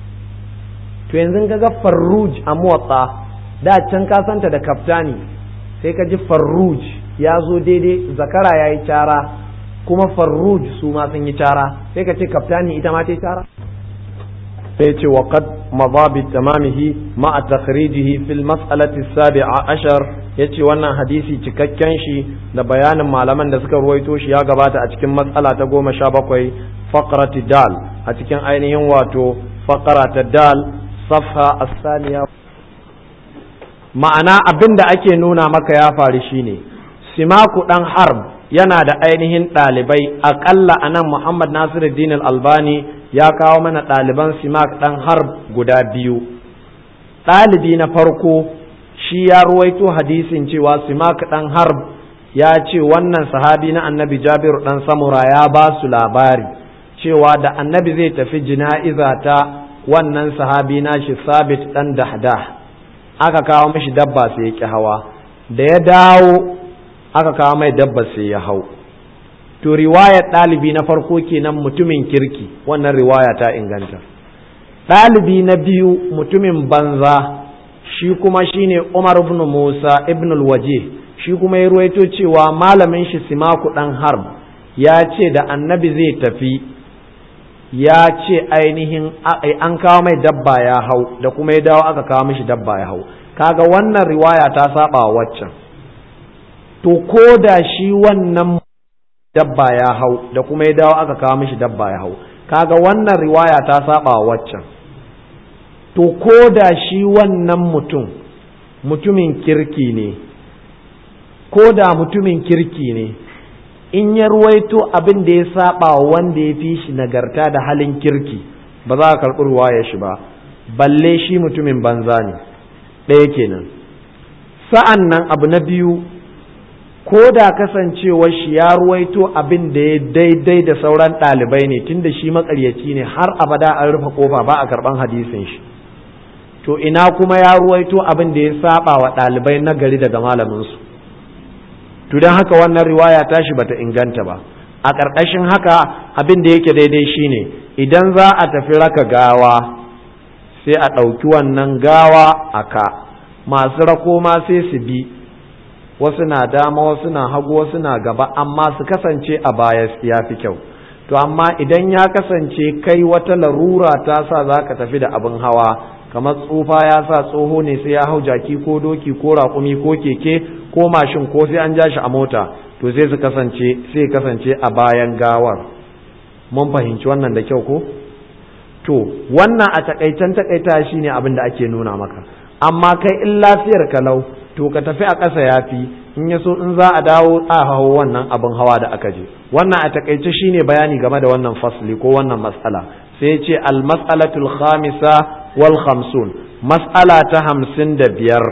to yanzu ga farruj a motsa da can ka santa da kaftani sai ka ji farruj ya zo daidai zakara ya yi cara kuma farruj su ma sun yi cara sai ka ce kaftani ita ma ta yi cara sai ce wa qad madha bi tamamihi ma takhrijihi fil mas'alati sabi'a ashar yace wannan hadisi cikakken shi da bayanin malaman da suka ruwaito shi ya gabata a cikin mas'ala ta goma sha bakwai faqrati dal a cikin ainihin wato faqara ta dal safha as-saniya ma'ana abin da ake nuna maka ya faru shine simaku dan harb yana da ainihin ɗalibai aƙalla a nan muhammad nasiruddin albani ya kawo mana ɗaliban simak dan harb guda biyu ɗalibi na farko shi ya ruwaito hadisin cewa simak dan harb ya ce wannan sahabi na annabi jabiru dan samura ya ba su labari cewa da annabi zai tafi jina'iza ta wannan sahabi nashi sabit dan dahdah aka kawo mashi dabba sai ya ƙi hawa da ya dawo aka kawo mai dabba sai ya hau to riwayar ɗalibi na farko kenan mutumin kirki wannan riwaya ta inganta ɗalibi na biyu mutumin banza shi kuma shine umar ibn musa ibn waje shi kuma ya ruwaito cewa malamin shi simaku ɗan harb ya ce da annabi zai tafi ya ce ainihin an kawo mai dabba ya hau da kuma ya dawo aka kawo mishi dabba ya hau kaga wannan riwaya ta saba waccan to ko da shi wannan dabba ya hau da kuma ya dawo aka kawo mishi dabba ya hau kaga wannan riwaya ta saba waccan to ko da shi wannan mutum mutumin kirki ne ko da mutumin kirki ne in ya ruwaito abin da ya saba wanda ya fi shi nagarta da halin kirki ba za a karɓi ruwaya shi ba balle shi mutumin banza ne ɗaya kenan sa'an nan abu na biyu ko da kasancewar shi ya ruwaito abin da ya daidai da sauran ɗalibai ne tunda shi makaryaci ne har abada an rufe kofa ba a karɓan hadisin shi to ina kuma ya ruwaito abin da ya saba wa ɗalibai na gari daga malaminsu to don haka wannan riwaya tashi bata inganta ba a ƙarƙashin haka abin da yake daidai shine idan za a tafi raka gawa sai a ɗauki wannan gawa a ka masu rako ma sai su bi wasu na dama wasu na hagu wasu na gaba amma su kasance a baya ya fi kyau to amma idan ya kasance kai wata larura ta sa za ka tafi da abin hawa kamar tsufa ya sa tsoho ne sai ya hau jaki ko doki ko raƙumi ko keke ko mashin ko sai an ja shi a mota to sai su kasance sai kasance a bayan gawar mun fahimci wannan da kyau ko to wannan a takaitan takaita shine abin da ake nuna maka amma kai in lafiyar kalau to ka tafi a ƙasa yafi in ya so in za a dawo a hawo wannan abin hawa da aka je wannan a takaice shine bayani game da wannan fasli ko wannan mas'ala sai ce al mas'alatul khamisa wal khamsun mas'ala ta hamsin da biyar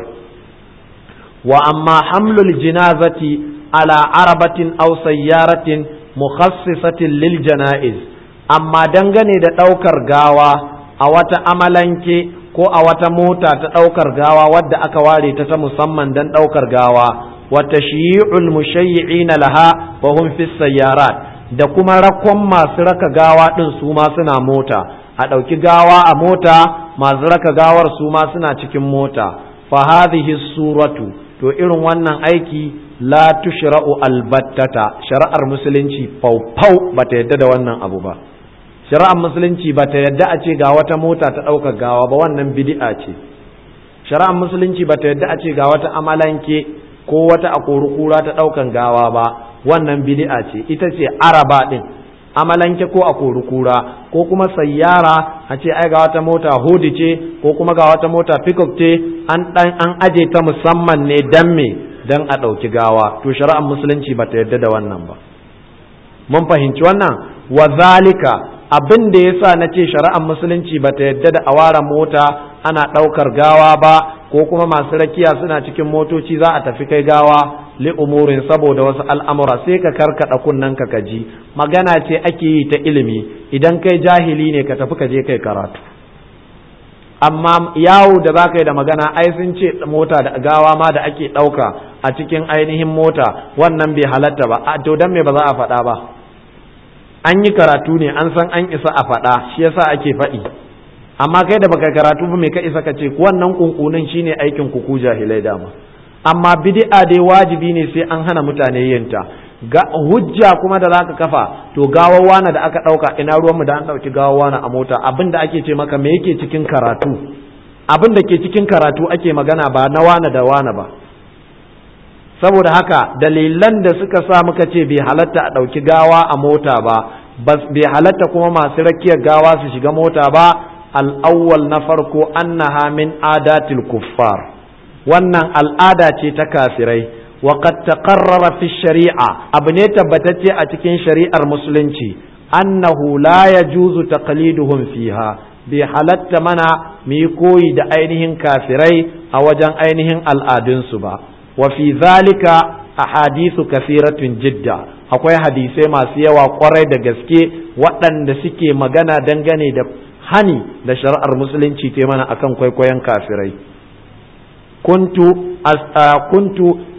wa amma hamlul jinazati ala arabatin aw sayyaratin mukhassisatin lil janaiz amma dangane da ɗaukar gawa a wata amalanke ko a wata mota ta ɗaukar gawa wadda aka ware ta ta musamman don ɗaukar gawa wata shi'ul mushayyi'ina laha wa hum fi sayyarat da kuma rakon masu raka gawa ɗin su ma suna mota a ɗauki gawa a mota masu raka gawar su ma suna cikin mota fa hadhihi suratu to irin wannan aiki la tushra'u albattata shari'ar musulunci faufau bata yadda da wannan abu ba shari'ar musulunci bata yadda a ce ga wata mota ta ɗaukar gawa ba wannan bid'a ce shari'ar musulunci bata yadda a ce ga wata amalanke ko wata akorukura ta ɗaukan gawa ba wannan bid'a ce ita ce araba din amalanke ko akorukura ko kuma sayyara a ce ai ga wata mota hudi ce ko kuma ga wata mota pickup ce an an aje ta musamman ne dan me dan a ɗauki gawa to shari'ar musulunci bata yarda da wannan ba mun fahimci wannan wa zalika abin da yasa na ce shari'ar musulunci bata yarda da awara mota ana ɗaukar gawa ba ko kuma masu rakiya suna cikin motoci za a tafi kai gawa li umurin saboda wasu al'amura sai ka karkaɗa kunnen ka kaji magana ce ake yi ta ilimi idan kai jahili ne ka tafi ka je kai karatu amma yawo da za ka yi da magana ai sun ce mota da gawa ma da ake ɗauka a cikin ainihin mota wannan bai halatta ba a to dan me ba za a faɗa ba an yi karatu ne an san an isa a faɗa shi yasa ake faɗi amma kai da baka karatu ba me ka isa ka ce wannan kunkunin shine aikin ku ku jahilai dama amma bid'a dai wajibi ne sai an hana mutane yin ta ga hujja kuma da zaka kafa to gawawana da aka dauka ina ruwanmu da an dauki gawawana a mota abin da ake ce maka me yake cikin karatu abin da ke cikin karatu ake magana ba na wana da wana ba saboda haka dalilan da suka sa muka ce bai halatta a dauki gawa a mota ba bai halatta kuma masu rakiyar gawa su shiga mota ba al-awwal na farko annaha min adatil kuffar wannan al'ada ce ta kafirai وقد تقرر في الشريعة أبني تبتتي أتكين شريعة المسلمين أنه لا يجوز تقليدهم فيها بحالت منا ميكوي دا أينهن كافري أو جان أينهن الآدن سبا وفي ذلك أحاديث كثيرة جدا akwai hadisai masu yawa kwarai da gaske waɗanda suke magana dangane da hani da shari'ar musulunci te mana akan kwaikwayon kafirai kuntu kuntu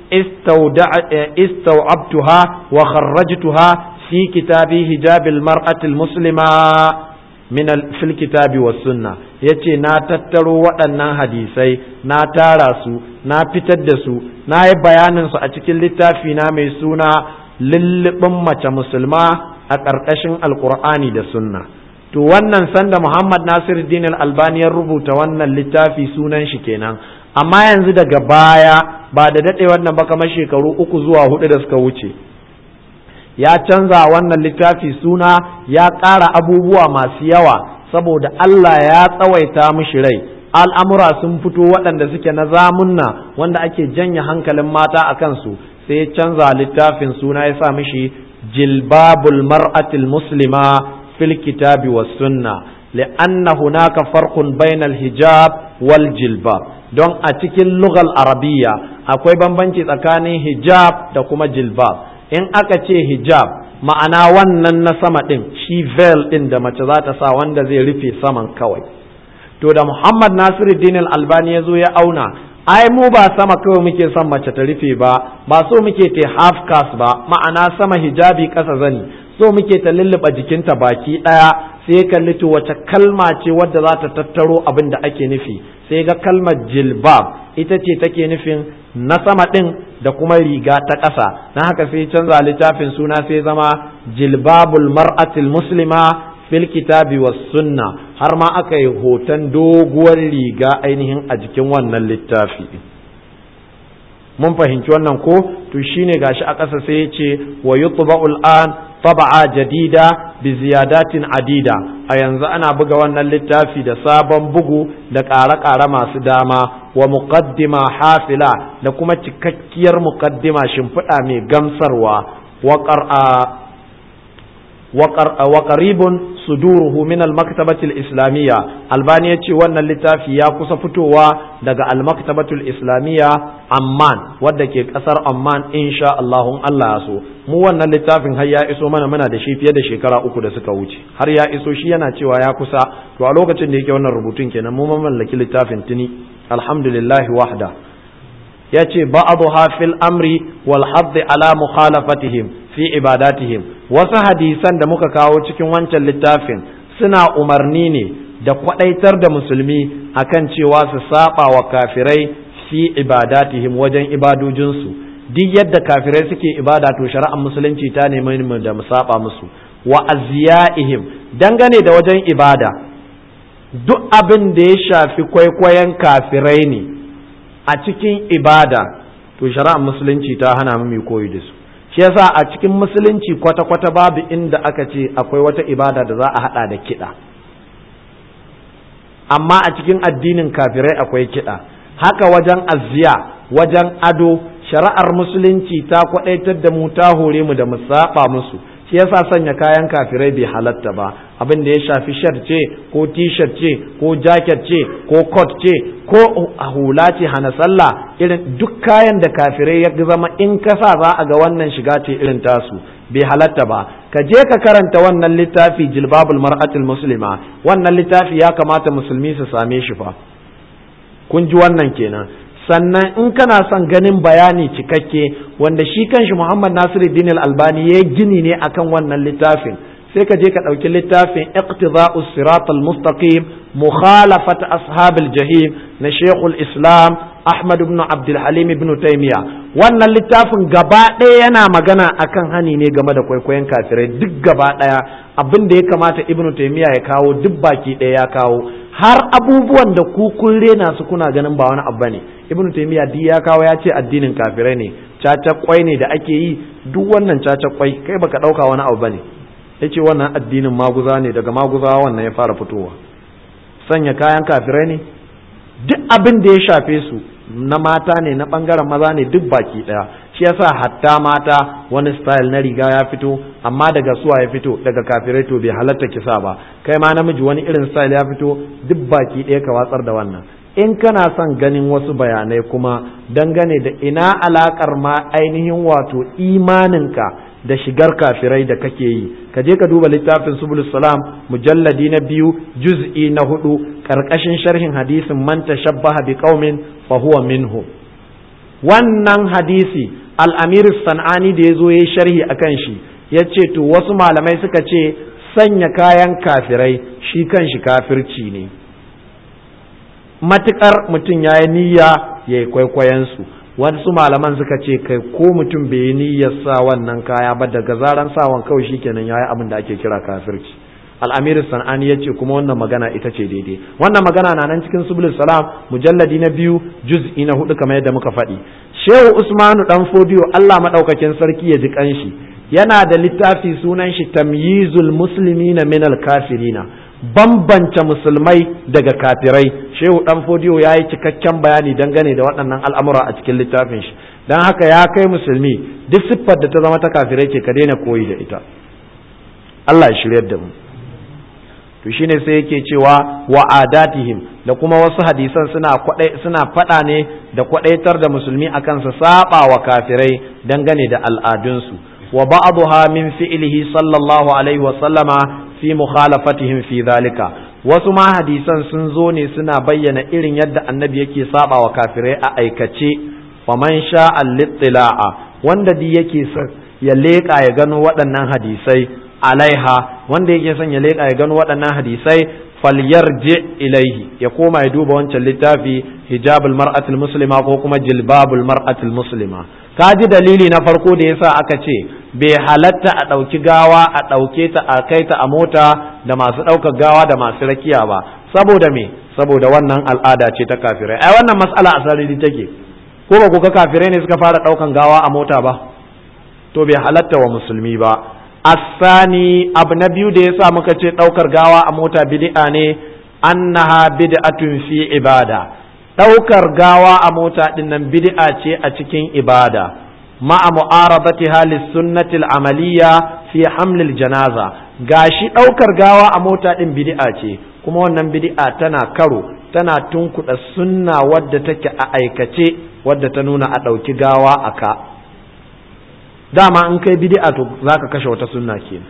استوعبتها وخرجتها في كتاب حجاب المرأة المسلمة من في الكتاب والسنة yace na tattaro waɗannan hadisai na tara su na fitar da su na yi bayanin su a cikin littafi na mai suna lullubin mace musulma a ƙarƙashin alkur'ani da sunna to wannan sanda muhammad nasiruddin al-albani ya rubuta wannan littafi sunan shi kenan amma yanzu daga baya ba da daɗe wannan ba kamar shekaru uku zuwa hudu da suka wuce ya canza wannan littafi suna ya ƙara abubuwa masu yawa saboda Allah ya tsawaita mishi rai al'amura sun fito waɗanda suke na zamunna wanda ake janye hankalin mata a kansu sai ya canza littafin suna ya sa mishi jilbabul mar'atil muslima fil kitabi was sunna li'anna hunaka farqun bainal hijab wal jilbab don a cikin lugal arabiya akwai bambanci tsakanin hijab da kuma jilbab in aka ce hijab ma'ana wannan na sama ɗin shi veil ɗin da mace za ta sa wanda zai rufe saman kawai to da muhammad nasiruddin albani ya zo ya auna ai mu ba sama kawai muke son mace ta rufe ba ba so muke ta half cast ba ma'ana sama hijabi ƙasa zani so muke ta lulluɓa jikinta baki ɗaya sai kalli to wace kalma ce wadda za ta tattaro abin da ake nufi sai ga kalmar jilbab ita ce take nufin na sama ɗin da kuma riga ta ƙasa na haka sai canza littafin suna sai zama jilbabul mar'atil muslima fil kitabi was sunna har ma aka yi hoton doguwar riga ainihin a jikin wannan littafi mun fahimci wannan ko to shine gashi a ƙasa sai ya ce wa yutba'ul an taba'a jadida bi ziyadatin adida a yanzu ana buga wannan littafi da sabon bugu da ƙare-ƙare masu dama wa muqaddima hafila da kuma cikakkiyar muqaddima shimfiɗa mai gamsarwa wa qaribun suduruhu min al-maktabati al-islamiyya albani yace wannan littafi ya kusa fitowa daga al-maktabati al-islamiyya amman wadda ke kasar amman insha Allah Allah ya so mu wannan littafin har ya iso mana muna da shi fiye da shekara uku da suka wuce har ya iso shi yana cewa ya kusa to a lokacin da yake wannan rubutun kenan mu mallaki littafin tuni alhamdulillah wahda yace ba'dha fil amri wal hadd ala mukhalafatihim fi ibadatihim wasu hadisan da muka kawo cikin wancan littafin suna umarni ne da kwadaitar da musulmi akan cewa su saba wa kafirai fi ibadatihim wajen ibadojinsu duk yadda kafirai suke ibada to shari'ar musulunci ta nemi mu da mu saba musu wa azyaihim dangane da wajen ibada duk abin da ya shafi kwaikwayon kafirai ne a cikin ibada to shari'ar musulunci ta hana mu mai koyi da su shi yasa a cikin musulunci kwata-kwata babu inda aka ce akwai wata ibada da za a hada da kiɗa amma a cikin addinin kafirai akwai kiɗa haka wajen azziya wajen ado shari'ar musulunci ta kwadaitar da mu ta hore mu da mu saba musu shi yasa sanya kayan kafirai bai halatta ba abin da ya shafi shirt ce ko t-shirt ce ko jacket ce ko coat ce ko hula ce hana sallah irin duk kayan da kafirai ya zama in ka sa za a ga wannan shiga ce irin tasu bai halatta ba ka je ka karanta wannan littafi jilbabul mar'atul muslima wannan littafi ya kamata musulmi su same shi fa kun ji wannan kenan sannan in kana son ganin bayani cikakke wanda shi kanshi Muhammad Nasiruddin Al-Albani ya gini ne akan wannan littafin sai ka je ka ɗauki littafin iqtida'us siratal mustaqim mukhalafat ashabil jahim na Sheikhul Islam Ahmad ibn Abdul Halim ibn Taymiya wannan littafin gaba ɗaya yana magana akan hani ne game da kwaikwayon kafirai duk gaba ɗaya abin da ya kamata Ibn Taymiya ya kawo duk baki ɗaya ya kawo har abubuwan da ku kun rena su kuna ganin ba wani abu ne ibn taymiya duk ya kawo ya ce addinin kafirai ne caca kwai ne da ake yi duk wannan caca kwai kai baka dauka wani abu bane yace wannan addinin maguza ne daga maguza wannan ya fara fitowa sanya kayan kafirai ne duk abin da ya shafe su na mata ne na bangaren maza ne duk baki daya shi yasa hatta mata wani style na riga ya fito amma daga suwa ya fito daga kafirai to bai halatta kisa ba kai ma namiji wani irin style ya fito duk baki ɗaya ka watsar da wannan in kana son ganin wasu bayanai kuma dangane da ina alakar ma ainihin wato imaninka da shigar kafirai da kake yi ka je ka duba littafin subul salam mujalladi na biyu juz'i na hudu karkashin sharhin hadisin man tashabbaha bi qaumin fa huwa minhum wannan hadisi al'amir san'ani da ya zo ya sharhi a kan shi ya ce to wasu malamai suka ce sanya kayan kafirai shi kan shi kafirci ne matuƙar mutum ya yi niyya ya yi kwaikwayensu wasu malaman suka ce kai ko mutum bai yi niyyar sa wannan kaya ba daga zaran sawan kawai shi kenan ya yi abin da ake kira kafirci al'amir san'ani ya ce kuma wannan magana ita ce daidai wannan magana na nan cikin subul salam mujalladi na biyu juz'i na hudu kamar yadda muka faɗi shehu usmanu dan fodiyo allah maɗaukakin sarki ya ji kanshi yana da littafi sunan shi tamyizul muslimina minal kafirina bambance musulmai daga kafirai shehu dan fodiyo ya yi cikakken bayani dangane da waɗannan al'amura a cikin littafin shi don haka ya kai musulmi duk siffar da ta zama ta kafirai ce ka daina koyi da ita allah ya shiryar da mu to shine sai yake cewa wa adatihim da kuma wasu hadisan suna suna faɗa ne da kwadaitar da musulmi akan su saba wa kafirai dangane da al'adunsu wa ba'dha min fi'lihi sallallahu alaihi wa sallama fi mukhalafatihim fi zalika wasu ma hadisan sun zo ne suna bayyana irin yadda annabi yake saba wa kafirai a aikace wa man sha'a littila'a wanda di yake ya leƙa ya gano waɗannan hadisai alaiha wanda yake son ya leƙa ya gano waɗannan hadisai falyarji ilaihi ya koma ya duba wancan littafi hijabul mar'atul muslima ko kuma jilbabul mar'atul muslima ka ji dalili na farko da yasa aka ce bai halatta a ɗauki gawa a ɗauke ta a kai ta a mota da masu ɗaukar gawa da masu rakiya ba saboda me saboda wannan al'ada ce ta kafirai ai wannan mas'ala a sarari take ko ba ku ga kafirai ne suka fara ɗaukan gawa a mota ba to bai halatta wa musulmi ba asani abu na biyu da yasa muka ce ɗaukar gawa a mota bid'a ne annaha bid'atun fi ibada ɗaukar gawa a mota ɗin nan bid'a ce a cikin ibada ma'a mu'aradatiha lis-sunnati al-amaliyya fi hamlil janaza gashi ɗaukar gawa a mota ɗin bid'a ce kuma wannan bid'a tana karo tana tunkuɗa sunna wadda take a aikace wadda ta nuna a ɗauki gawa a ka dama in kai bid'a to zaka kashe wata sunna kenan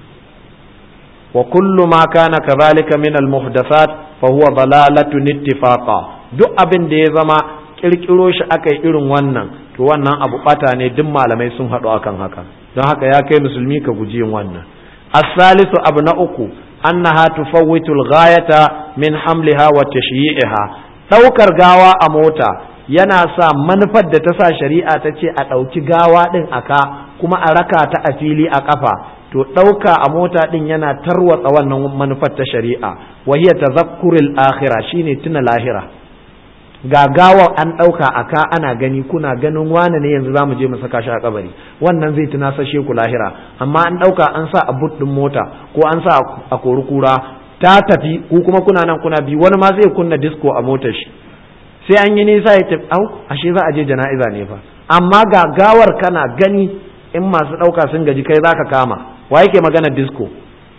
wa kullu ma kana kadhalika min al muhdathat fa huwa dalalatun ittifaqa duk abin da ya zama kirkiro shi akai irin wannan to wannan abu bata ne duk malamai sun haɗu akan haka don haka ya kai musulmi ka guji yin wannan as-salisu abu na uku annaha tufawwitu al-ghayata min hamliha wa tashyi'iha daukar gawa a mota yana sa manufar da ta sa shari'a ta ce a ɗauki gawa ɗin a ka kuma a raka ta a fili a ƙafa to ɗauka a mota ɗin yana tarwatsa wannan manufar ta shari'a wahiya tazakkuril akhira shine tuna lahira ga gawa an ɗauka a ka ana gani kuna ganin wane ne yanzu zamu je mu saka shi a kabari wannan zai tuna sashe ku lahira amma an ɗauka an sa a but ɗin mota ko an sa a kori kura ta tafi ku kuma kuna nan kuna bi wani ma zai kunna disco a motar shi sai an yi nisa ya tafi au ashe za a je jana'iza ne fa amma ga gawar kana gani in masu ɗauka sun gaji kai za ka kama wa yake magana disco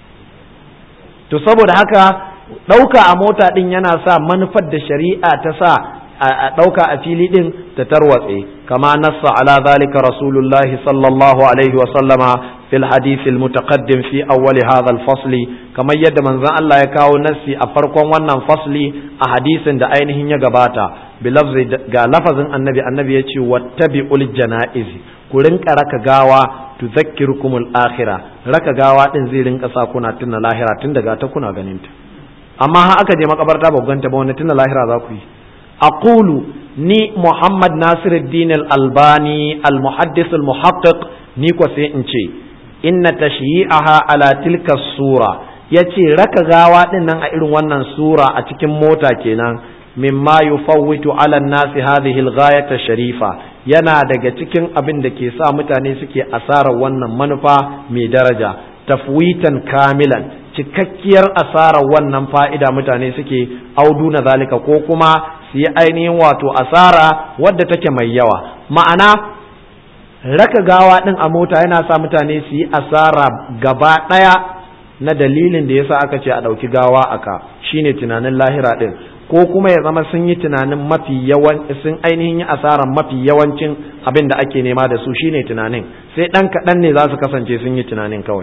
to saboda haka ɗauka a mota ɗin yana sa manufar da shari'a ta sa a ɗauka a fili ɗin ta tarwatse kama nassa ala zalika rasulullahi sallallahu alaihi wa sallama fil hadith al mutaqaddim fi awwal hadha al fasli kamar yadda manzon Allah ya kawo nassi a farkon wannan fasli a hadisin da ainihin ya gabata bi lafzi ga lafazin annabi annabi ya ce wattabi'ul janaiz ku rinka raka gawa tudhakkirukumul akhirah raka gawa din zai rinka sa kuna tunna lahira tun daga ta kuna ganin ta amma ha aka je makabarta ba ganta ba wani tunna lahira za ku yi aqulu ni muhammad nasiruddin al-albani al-muhaddis al-muhaqqiq ni ko sai in ce inna tashyi'aha ala tilka sura yace raka gawa din nan a irin wannan sura a cikin mota kenan mimma yufawwitu ala nasi hadhihi al-ghayata sharifa yana daga cikin abin da ke sa mutane suke asarar wannan manufa mai daraja tafwitan kamilan cikakkiyar asarar wannan fa'ida mutane suke auduna zalika ko kuma su yi ainihin wato asara wadda take mai yawa ma'ana raka gawa ɗin a mota yana sa mutane su yi asara gaba ɗaya na dalilin da yasa aka ce a ɗauki gawa aka shine tunanin lahira ɗin ko kuma ya zama sun yi tunanin mafi yawan sun ainihin yi asaran mafi yawancin abin da ake nema da su shine tunanin sai ɗan kaɗan ne za su kasance sun yi tunanin kawai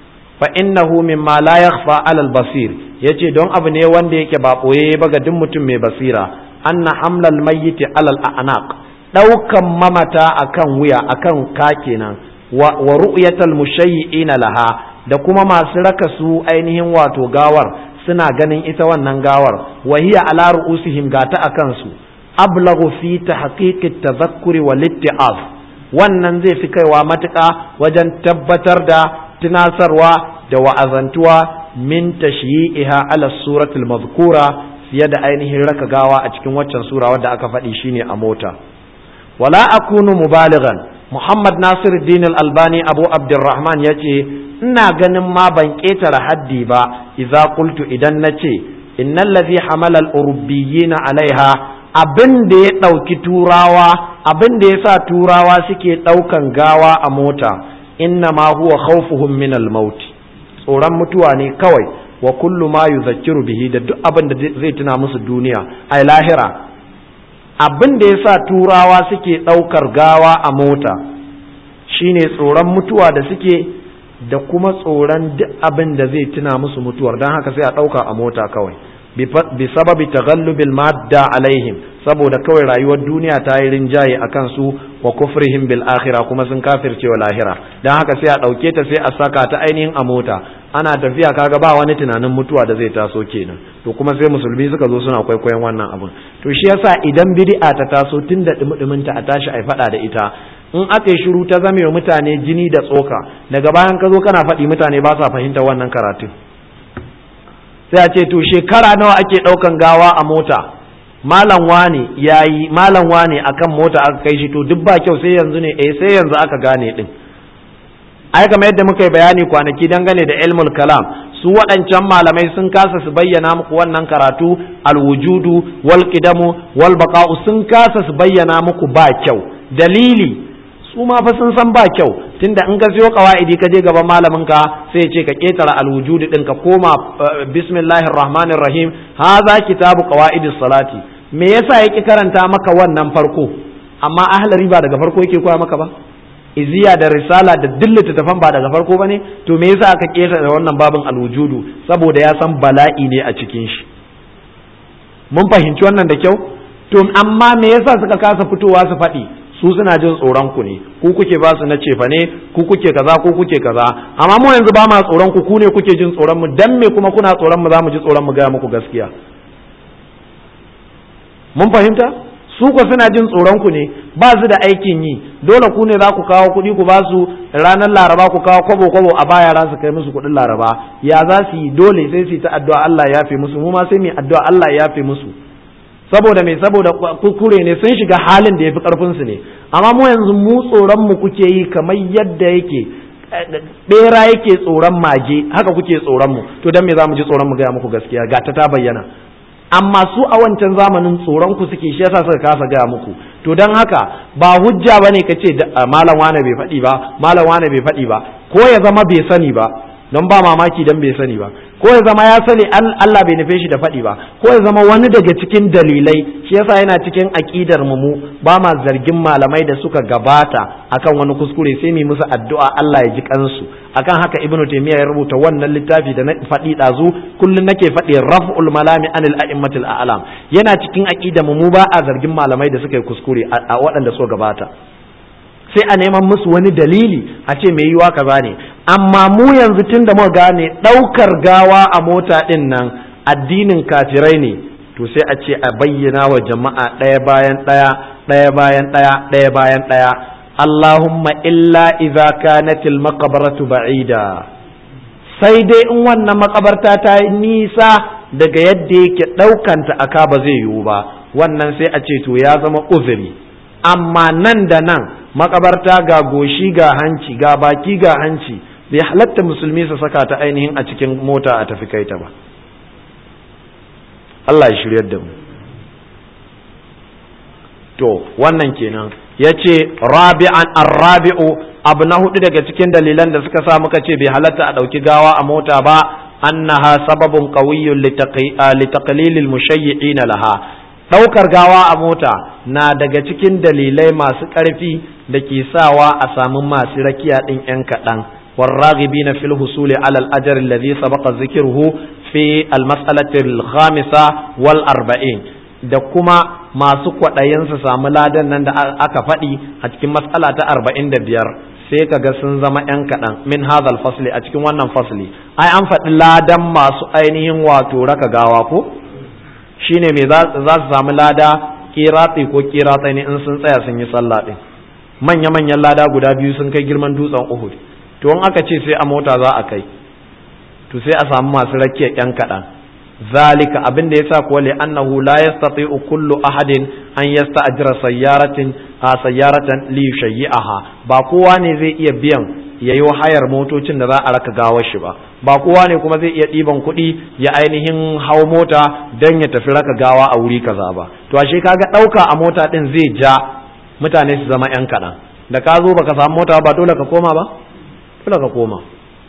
fa innahu mimma la yakhfa ala al-basir yace don abu ne wanda yake ba boye ba ga duk mutum mai basira anna hamlal mayyit ala al-anaq daukan mamata akan wuya akan ka kenan wa, wa ru'yatal mushayyi'ina laha da kuma masu raka su ainihin wato gawar suna ganin ita wannan gawar wa hiya ala ru'usihim gata akan su ablaghu fi tahqiqit tadhakkuri wal itti'az wannan zai fi kaiwa matuƙa wajen tabbatar da tunasarwa da wa'azantuwa min tashyi'iha ala suratul mazkura fiye da ainihin raka gawa a cikin waccan sura wadda aka faɗi shine a mota wala akunu mubalighan muhammad nasiruddin al-albani abu abdurrahman yace ina ganin ma ban ƙetare haddi ba idza qultu idan nace innal ladhi hamala al-urubbiyina alaiha abin da ya ɗauki turawa abin da ya sa turawa suke ɗaukan gawa a mota inna ma huwa khawfuhum min al-maut tsoron mutuwa ne kawai wa kullu ma yuzakkiru bihi da duk abin da zai tuna musu duniya ai lahira abin da yasa turawa suke daukar gawa a mota shine tsoron mutuwa da suke da kuma tsoron duk abin da zai tuna musu mutuwar dan haka sai a dauka a mota kawai bi sababi taghallubil madda alaihim saboda kawai rayuwar duniya ta yi rinjaye a kansu wa kufrihim bil akhirah kuma sun kafirce wa lahira dan haka sai a dauke ta sai a saka ta ainihin a mota ana tafiya kaga ba wani tunanin mutuwa da zai taso kenan to kuma sai musulmi suka zo suna kwaikwayon wannan abun to shi yasa idan bid'a ta taso tun da dumudumin ta a tashi ai fada da ita in aka yi shiru ta zame wa mutane jini da tsoka daga bayan ka zo kana faɗi mutane ba sa fahimta wannan karatun sai a ce to shekara nawa ake ɗaukan gawa a mota malam wane yayi malam wane akan mota aka kai shi to duk ba kyau sai yanzu ne eh sai yanzu aka gane din ai kamar yadda muka yi bayani kwanaki dangane da ilmul kalam su waɗancan malamai sun kasa su bayyana muku wannan karatu alwujudu wal qidamu wal baqa'u sun kasa su bayyana muku ba kyau dalili su ma fa sun san ba kyau tunda in ka siyo qawaidi ka je gaban malamin ka sai ya ce ka ketara alwujudu din ka koma bismillahir rahmanir rahim hadha kitabu qawaidis salati me yasa yake karanta maka wannan farko amma ahlari ba daga farko yake koya maka ba iziya da risala da dillata tafan ba daga farko bane to me yasa aka keta da wannan babin alwujudu saboda ya san bala'i ne a cikin shi mun fahimci wannan da kyau to amma me yasa suka kasa fitowa su faɗi su suna jin tsoron ku ne ku kuke ba su na cefa ne ku kuke kaza ku kuke kaza amma mu yanzu ba ma tsoron ku ku ne kuke jin tsoron mu dan me kuma kuna tsoron mu za mu ji tsoron mu gaya muku gaskiya mun fahimta su ku suna jin tsoron ku ne ba su da aikin yi dole ku ne za ku kawo kuɗi ku ba su ranar laraba ku kawo kwabo kwabo a baya ran su kai musu kuɗin laraba ya za su yi dole sai su yi ta addu'a Allah ya yafe musu mu ma sai mu addu'a Allah ya yafe musu saboda me saboda kukure ne sun shiga halin da yafi karfin su ne amma mu yanzu mu tsoron mu kuke yi kamar yadda yake bera yake tsoron mage haka kuke tsoron mu to dan me za mu ji tsoron mu ga muku gaskiya ga ta ta bayyana amma su a wancan zamanin tsoron ku suke shi yasa suka kasa gaya muku to don haka ba hujja bane ka ce malam wane bai faɗi ba malam wane bai faɗi ba ko ya zama bai sani ba don ba mamaki dan bai sani ba ko ya zama ya sani Allah bai nufe shi da faɗi ba ko ya zama wani daga cikin dalilai shi yasa yana cikin aƙidar mu mu ba ma zargin malamai da suka gabata akan wani kuskure sai mu musu addu'a Allah ya ji kansu akan haka ibnu taymiya ya rubuta wannan littafi da na faɗi ɗazu kullun nake faɗi raf'ul malami anil a'immatil a'lam yana cikin aqida mu ba a zargin malamai da suka yi kuskure a waɗanda suka gabata sai a neman musu wani dalili a ce mai yiwa kaza ne amma mu yanzu tun da muka gane ɗaukar gawa a mota ɗin nan addinin kafirai ne to sai a ce a bayyana wa jama'a ɗaya bayan ɗaya ɗaya bayan ɗaya ɗaya bayan ɗaya Allahumma illa idza kanatil maqbaratu ba'ida sai dai in wannan makabarta ta yi nisa daga yadda yake ɗaukanta aka ba zai yiwu ba wannan sai a ce to ya zama uzuri amma nan da nan makabarta ga goshi ga hanci ga baki ga hanci bai halatta musulmi su saka ta ainihin a cikin mota a tafi kai ta ba Allah ya shiryar da mu to wannan kenan ya ce rabi'an arrabi'u abu na hudu daga cikin dalilan da suka sa muka ce bai halatta a ɗauki gawa a mota ba annaha sababun qawiyyun litaqlilil mushayyi'ina laha ɗaukar gawa a mota na daga cikin dalilai masu ƙarfi da ke sawa a samu masu rakiya ɗin 'yan kaɗan والراغبين في الحصول على الأجر الذي سبق ذكره في المسألة الخامسة والأربعين da kuma masu kwaɗayin su samu ladan nan da aka faɗi a cikin matsala ta arba'in da biyar sai ka ga sun zama 'yan kaɗan min hadal fasli a cikin wannan fasli ai an faɗi ladan masu ainihin wato raka gawa ko shine me za su samu lada kiratsi ko kiratsai ne in sun tsaya sun yi sallah ɗin manya-manyan lada guda biyu sun kai girman dutsen uhud to in aka ce sai a mota za a kai to sai a samu masu rakiya yan kaɗan zalika abin da yasa kuwa li annahu la yastati'u kullu ahadin an yasta'jira sayyaratin a sayyaratan li yushayyi'aha ba kowa ne zai iya biyan yayi hayar motocin da za a raka gawar shi ba ba kowa ne kuma zai iya ɗiban kuɗi ya ainihin hau mota dan ya tafi raka gawa a wuri kaza ba to ashe kaga ɗauka a mota ɗin zai ja mutane su zama yan kaɗan da ka zo baka samu mota ba dole ka koma ba dole ka koma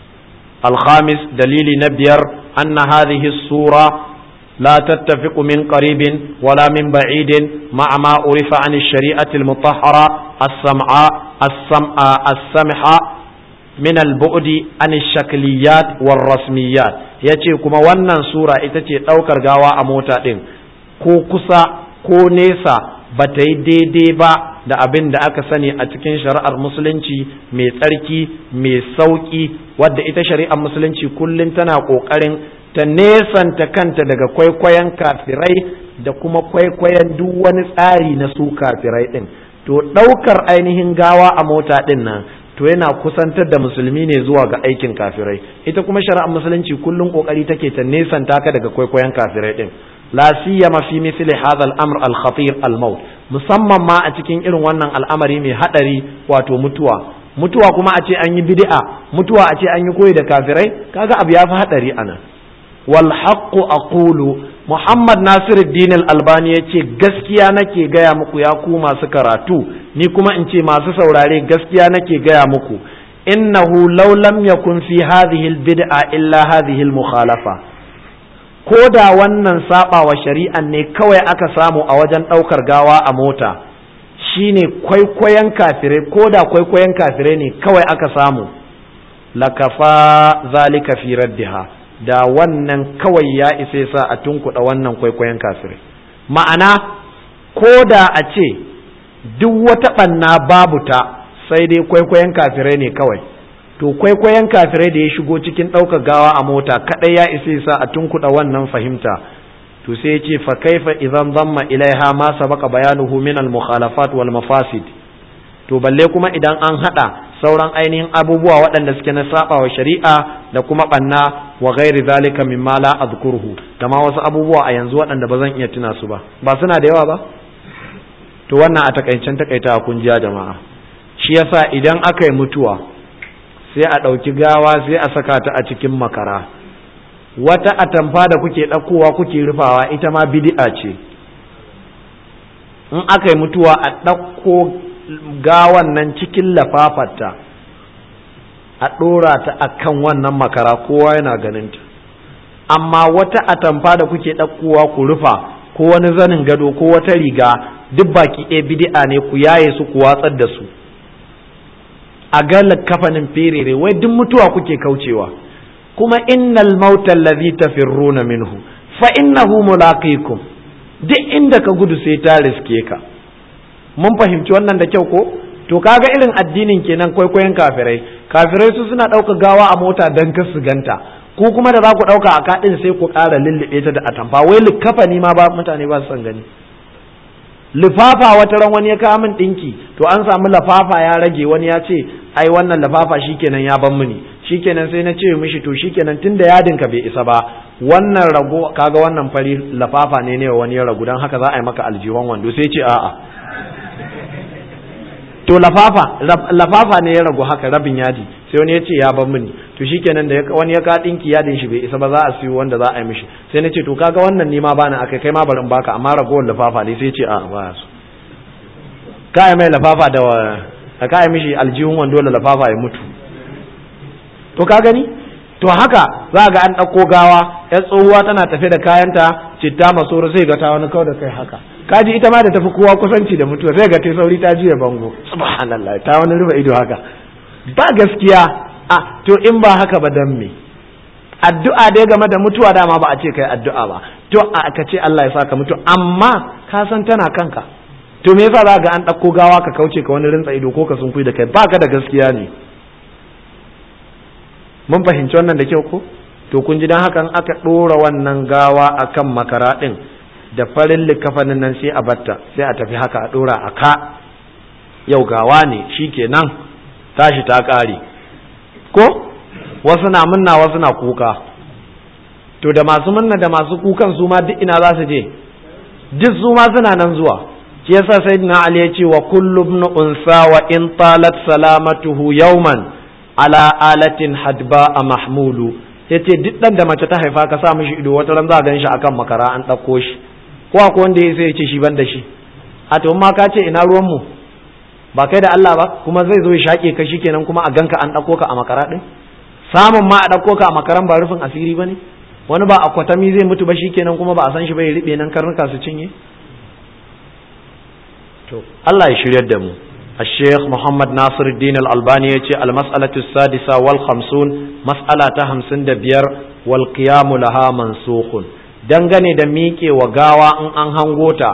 الخامس دليل نبير أن هذه الصورة لا تتفق من قريب ولا من بعيد مع ما عرف عن الشريعة المطهرة السمعاء السمع السمحة من البعد عن الشكليات والرسميات yace kuma wannan sura ita ce ɗaukar gawa a mota ɗin ko kusa ko nesa ba ta yi daidai ba da abin da aka sani a cikin shari'ar musulunci mai tsarki mai sauƙi wadda ita shari'ar musulunci kullum tana ƙoƙarin ta nesanta kanta daga kwaikwayon kafirai da kuma kwaikwayon duk wani tsari na su kafirai ɗin to ɗaukar ainihin gawa a mota ɗin nan to yana kusantar da musulmi ne zuwa ga aikin kafirai ita kuma shari'ar musulunci kullum ƙoƙari take ta nesanta ka daga kwaikwayon kafirai ɗin la siyama fi misli hadha al-amr al-khatir al-maut musamman ma a cikin irin wannan al'amari mai hadari wato mutuwa mutuwa kuma a ce an yi bid'a mutuwa a ce an yi koyi da kafirai kaga abu ya fi hadari ana wal haqqu aqulu muhammad nasiruddin al-albani yace gaskiya nake gaya muku ya ku masu karatu ni kuma in ce masu saurare gaskiya nake gaya muku innahu law lam yakun fi hadhihi al-bid'a illa hadhihi al-mukhalafa ko da wannan saba wa shari'an ne kawai aka samu a wajen ɗaukar gawa a mota shine kwaikwayon kafirai ko da kwaikwayon kafirai ne kawai aka samu lakafa zalika fi raddiha da wannan kawai ya isa sa a tunkuɗa wannan kwaikwayon kafirai ma'ana ko da a ce duk wata ɓanna babu ta sai dai kwaikwayon kafirai ne kawai to kwaikwayon kafirai da ya shigo cikin ɗaukar gawa a mota kaɗai ya isa sa a tunkuɗa wannan fahimta to to sai ya ce fa kaifa idan zamma ilaiha ma sabaqa bayanuhu min al mukhalafat wal mafasid to balle kuma idan an hada sauran ainihin abubuwa waɗanda suke na saba wa shari'a da kuma banna wa ghairi zalika mimma la azkuruhu da ma wasu abubuwa a yanzu waɗanda ba zan iya tuna su ba ba suna da yawa ba to wannan a takaicen takaita kun jiya jama'a shi yasa idan aka yi mutuwa sai a ɗauki gawa sai a saka ta a cikin makara wata atamfa da kuke ɗaukowa kuke rufawa ita ma bid'a ce in aka yi mutuwa a ɗauko gawan nan cikin lafafarta a ɗora ta a kan wannan makara kowa yana ganinta amma wata atamfa da kuke ɗaukowa ku rufa ko wani zanin gado ko wata riga duk baki ɗaya bid'a ne ku yaye su ku watsar da su a ga kafanin ferere wai duk mutuwa kuke kaucewa kuma innal mauta allazi tafirruna minhu fa innahu mulaqikum duk inda ka gudu sai ta riske ka mun fahimci wannan da kyau ko to kaga irin addinin kenan kwaikwayon kafirai kafirai su suna ɗauka gawa a mota don ka su ganta ku kuma da za ku ɗauka a kaɗin sai ku ƙara lullube ta da atamfa wai likafani ma ba mutane ba su san gani lifafa wata ran wani ya kawo min ɗinki to an samu lafafa ya rage wani ya ce ai wannan lafafa shikenan ya ban mini shikenan sai na ce mishi to shikenan tunda yadin ka bai isa ba wannan rago kaga wannan fari lafafa ne ne wani ya ragu dan haka za a yi maka aljihon wando sai ce a'a to lafafa lafafa ne ya ragu haka rabin yadi sai wani ya ce ya ban mini to shikenan da wani ya ka dinki yadin shi bai isa ba za a siyo wanda za a yi mishi sai na ce to kaga wannan ni ma bani akai kai ma bari in baka amma ragowar lafafa ne sai ya ce a ba su ka yi mai lafafa da ka yi mishi aljihun wando da lafafa ya mutu to ka gani to haka za ga an ɗauko gawa ya tsohuwa tana tafe da kayanta citta masoro sai ga ta wani kau da kai haka kaji ita ma da tafi kowa kusanci da mutuwa sai ga ta sauri ta juya bango subhanallah ta wani rufe ido haka ba gaskiya a to in ba haka ba dan me addu'a dai game da mutuwa dama ba a ce kai addu'a ba to a ka ce Allah ya saka mutu amma ka san tana kanka to me yasa za ga an ɗauko gawa ka kauce ka wani rintsa ido ko ka sun da kai baka da gaskiya ne mun fahimci wannan da kyau ko to kun ji dan hakan aka ɗora wannan gawa akan makara ɗin da farin likafanin nan sai a batta sai a tafi haka a ɗora a ka yau gawa ne shi kenan tashi ta ƙare ko wasu na munna wasu na kuka to da masu munna da masu kukan su ma duk ina za su je duk su ma suna nan zuwa shi yasa sayyidina ali ya ce wa kullu ibn unsa wa in talat salamatuhu yawman ala alatin hadba a mahmulu yace duk dan da mace ta haifa ka sa mishi ido wata ran za a gan shi akan makara an ɗauko shi ko akwai wanda ya sai ya ce shi ban da shi a to ma ka ce ina ruwan mu ba kai da Allah ba kuma zai zo ya shaƙe ka shikenan kuma a ganka an ɗauko ka a makara ɗin samun ma a ɗauko ka a makaran ba rufin asiri ba ne wani ba a kwatami zai mutu ba shikenan kuma ba a san shi ba ya riɓe nan karnuka su cinye to Allah ya shiryar da mu الشيخ محمد ناصر الدين الألباني يتي المسألة السادسة والخمسون مسألة همسن دبير والقيام لها منسوخ dangane da miƙe wa gawa in an hango ta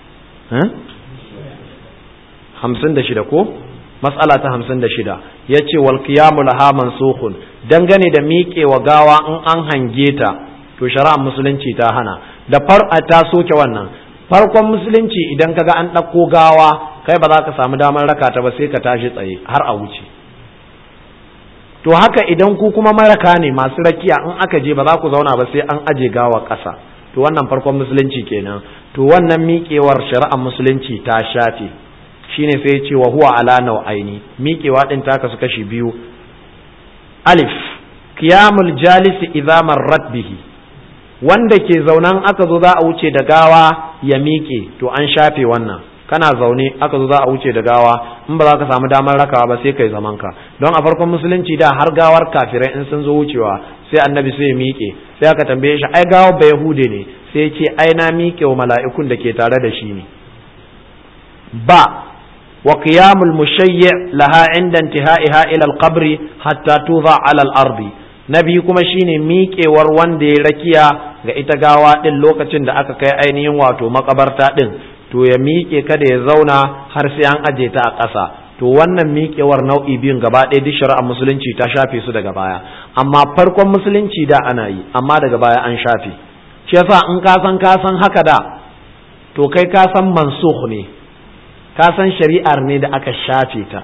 hamsin da shida ko matsala ta hamsin da shida ya ce wal qiyamu laha mansukhun dangane da miƙe wa gawa in an hange ta to shari'ar musulunci ta hana da far'a ta soke wannan farkon musulunci idan kaga an ɗauko gawa kai ba za ka samu damar raka ta ba sai ka tashi tsaye har a wuce to haka idan ku kuma maraka ne masu rakiya in aka je ba za ku zauna ba sai an aje gawa ƙasa to wannan farkon musulunci kenan to wannan miƙewar shari'ar musulunci ta shafe shine sai ya ce wa huwa ala nau'aini miƙewa din ta kasu kashi biyu alif qiyamul jalisi idza marrat bihi wanda ke zaunan aka zo za a wuce da gawa ya miƙe to an shafe wannan kana zaune aka zo za a wuce da gawa in ba za ka samu damar rakawa ba sai kai zaman ka don a farkon musulunci da har gawar kafirai in sun zo wucewa sai annabi sai ya miƙe sai aka tambaye shi ai gawar ba yahude ne sai ya ce ai na miƙe wa mala'ikun da ke tare da shi ne ba wa qiyamul mushayyi laha inda intihaiha ila al-qabri hatta tuza ala al-ardi na biyu kuma shine miƙewar wanda ya rakiya ga ita gawa din lokacin da aka kai ainihin wato makabarta din to ya miƙe kada ya zauna har sai an aje ta a ƙasa to wannan miƙewar nau'i biyun gaba ɗaya duk shari'ar musulunci ta shafe su daga baya amma farkon musulunci da ana yi amma daga baya an shafe shi yasa in ka san ka san haka da to kai ka san mansukh ne ka san shari'ar ne da aka shafe ta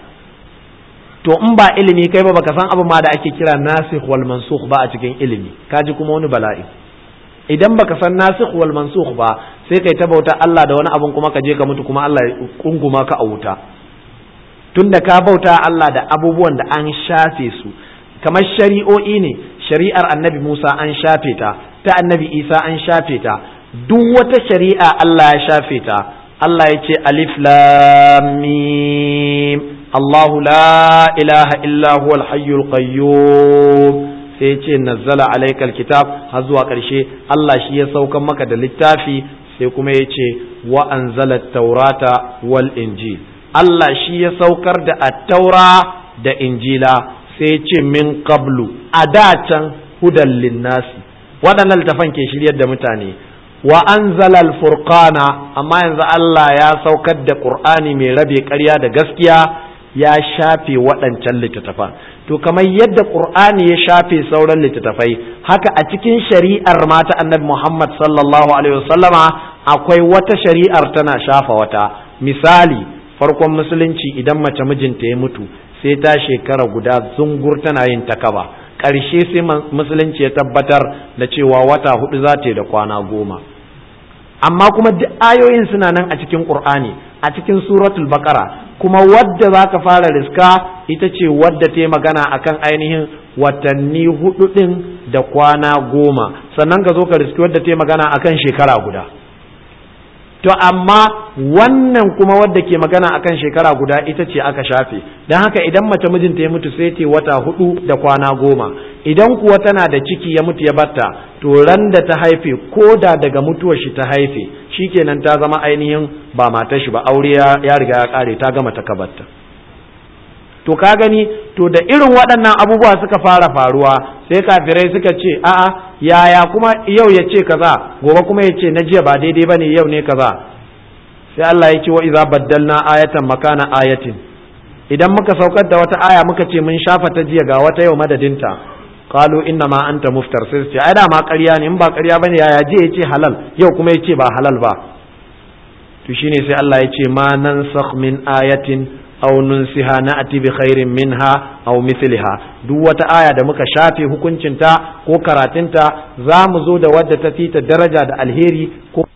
to in ba ilimi kai ba baka san abu ma da ake kira nasikh wal mansukh ba a cikin ilimi kaji kuma wani bala'i idan baka san nasikh wal mansukh ba sai kai ta bauta Allah da wani abun kuma ka je ka mutu kuma Allah ya kunguma ka a wuta tunda ka bauta Allah da abubuwan da an shafe su kamar shari'o'i ne shari'ar annabi Musa an shafe ta ta annabi Isa an shafe ta duk wata shari'a Allah ya shafe ta Allah ya ce alif lam mim Allahu la ilaha illa huwal hayyul qayyum sai ya ce nazzala alaikal kitab har zuwa ƙarshe Allah shi ya saukan maka da littafi sai kuma ya ce wa anzala taurata wal injil Allah shi ya saukar da attaura da injila sai ya ce min qablu a da can hudan linnasi waɗannan littafan ke shiryar da mutane wa anzala al-furqana amma yanzu Allah ya saukar da Qur'ani mai rabe ƙarya da gaskiya ya shafe waɗancan littattafan to kamar yadda Qur'ani ya shafe sauran littattafai haka a cikin shari'ar mata annabi Muhammad sallallahu alaihi wasallama akwai wata shari'ar tana shafa wata misali farkon musulunci idan mace mijinta ya mutu sai ta shekara guda zungur tana yin takaba ƙarshe sai musulunci ya tabbatar da cewa wata hudu za ta yi da kwana goma amma kuma duk ayoyin suna nan a cikin Qur'ani a cikin suratul baqara kuma wadda za ka fara riska ita ce wadda ta magana akan ainihin watanni hudu ɗin da kwana goma sannan ka zo ka riski wadda ta magana akan shekara guda to amma wannan kuma wadda ke magana akan shekara guda ita ce aka shafe don haka idan mace mijinta ya mutu sai ta wata hudu da kwana goma idan kuwa tana da ciki ya mutu ya batta to ran da ta haife ko da daga mutuwar shi ta haife shikenan ta zama ainihin ba matar shi ba aure ya riga ya kare ta gama ta kabarta to ka gani to da irin waɗannan abubuwa suka fara faruwa sai kafirai suka ce a'a yaya kuma yau ya ce kaza gobe kuma ya ce na jiya ba daidai bane yau ne kaza sai Allah ya ce wa idza baddalna ayatan makana ayatin idan muka saukar da wata aya muka ce mun shafa ta jiya ga wata yau madadinta qalu inna ma anta muftar sai ce ai da ma ƙarya ne in ba ƙarya bane yaya je ya ce halal yau kuma ya ce ba halal ba to shine sai Allah ya ce ma nansakh min ayatin aw nunsiha na'ti bi khairin minha aw mithliha duk wata aya da muka shafe hukuncinta ko karatunta za mu zo da wadda ta fita daraja da alheri ko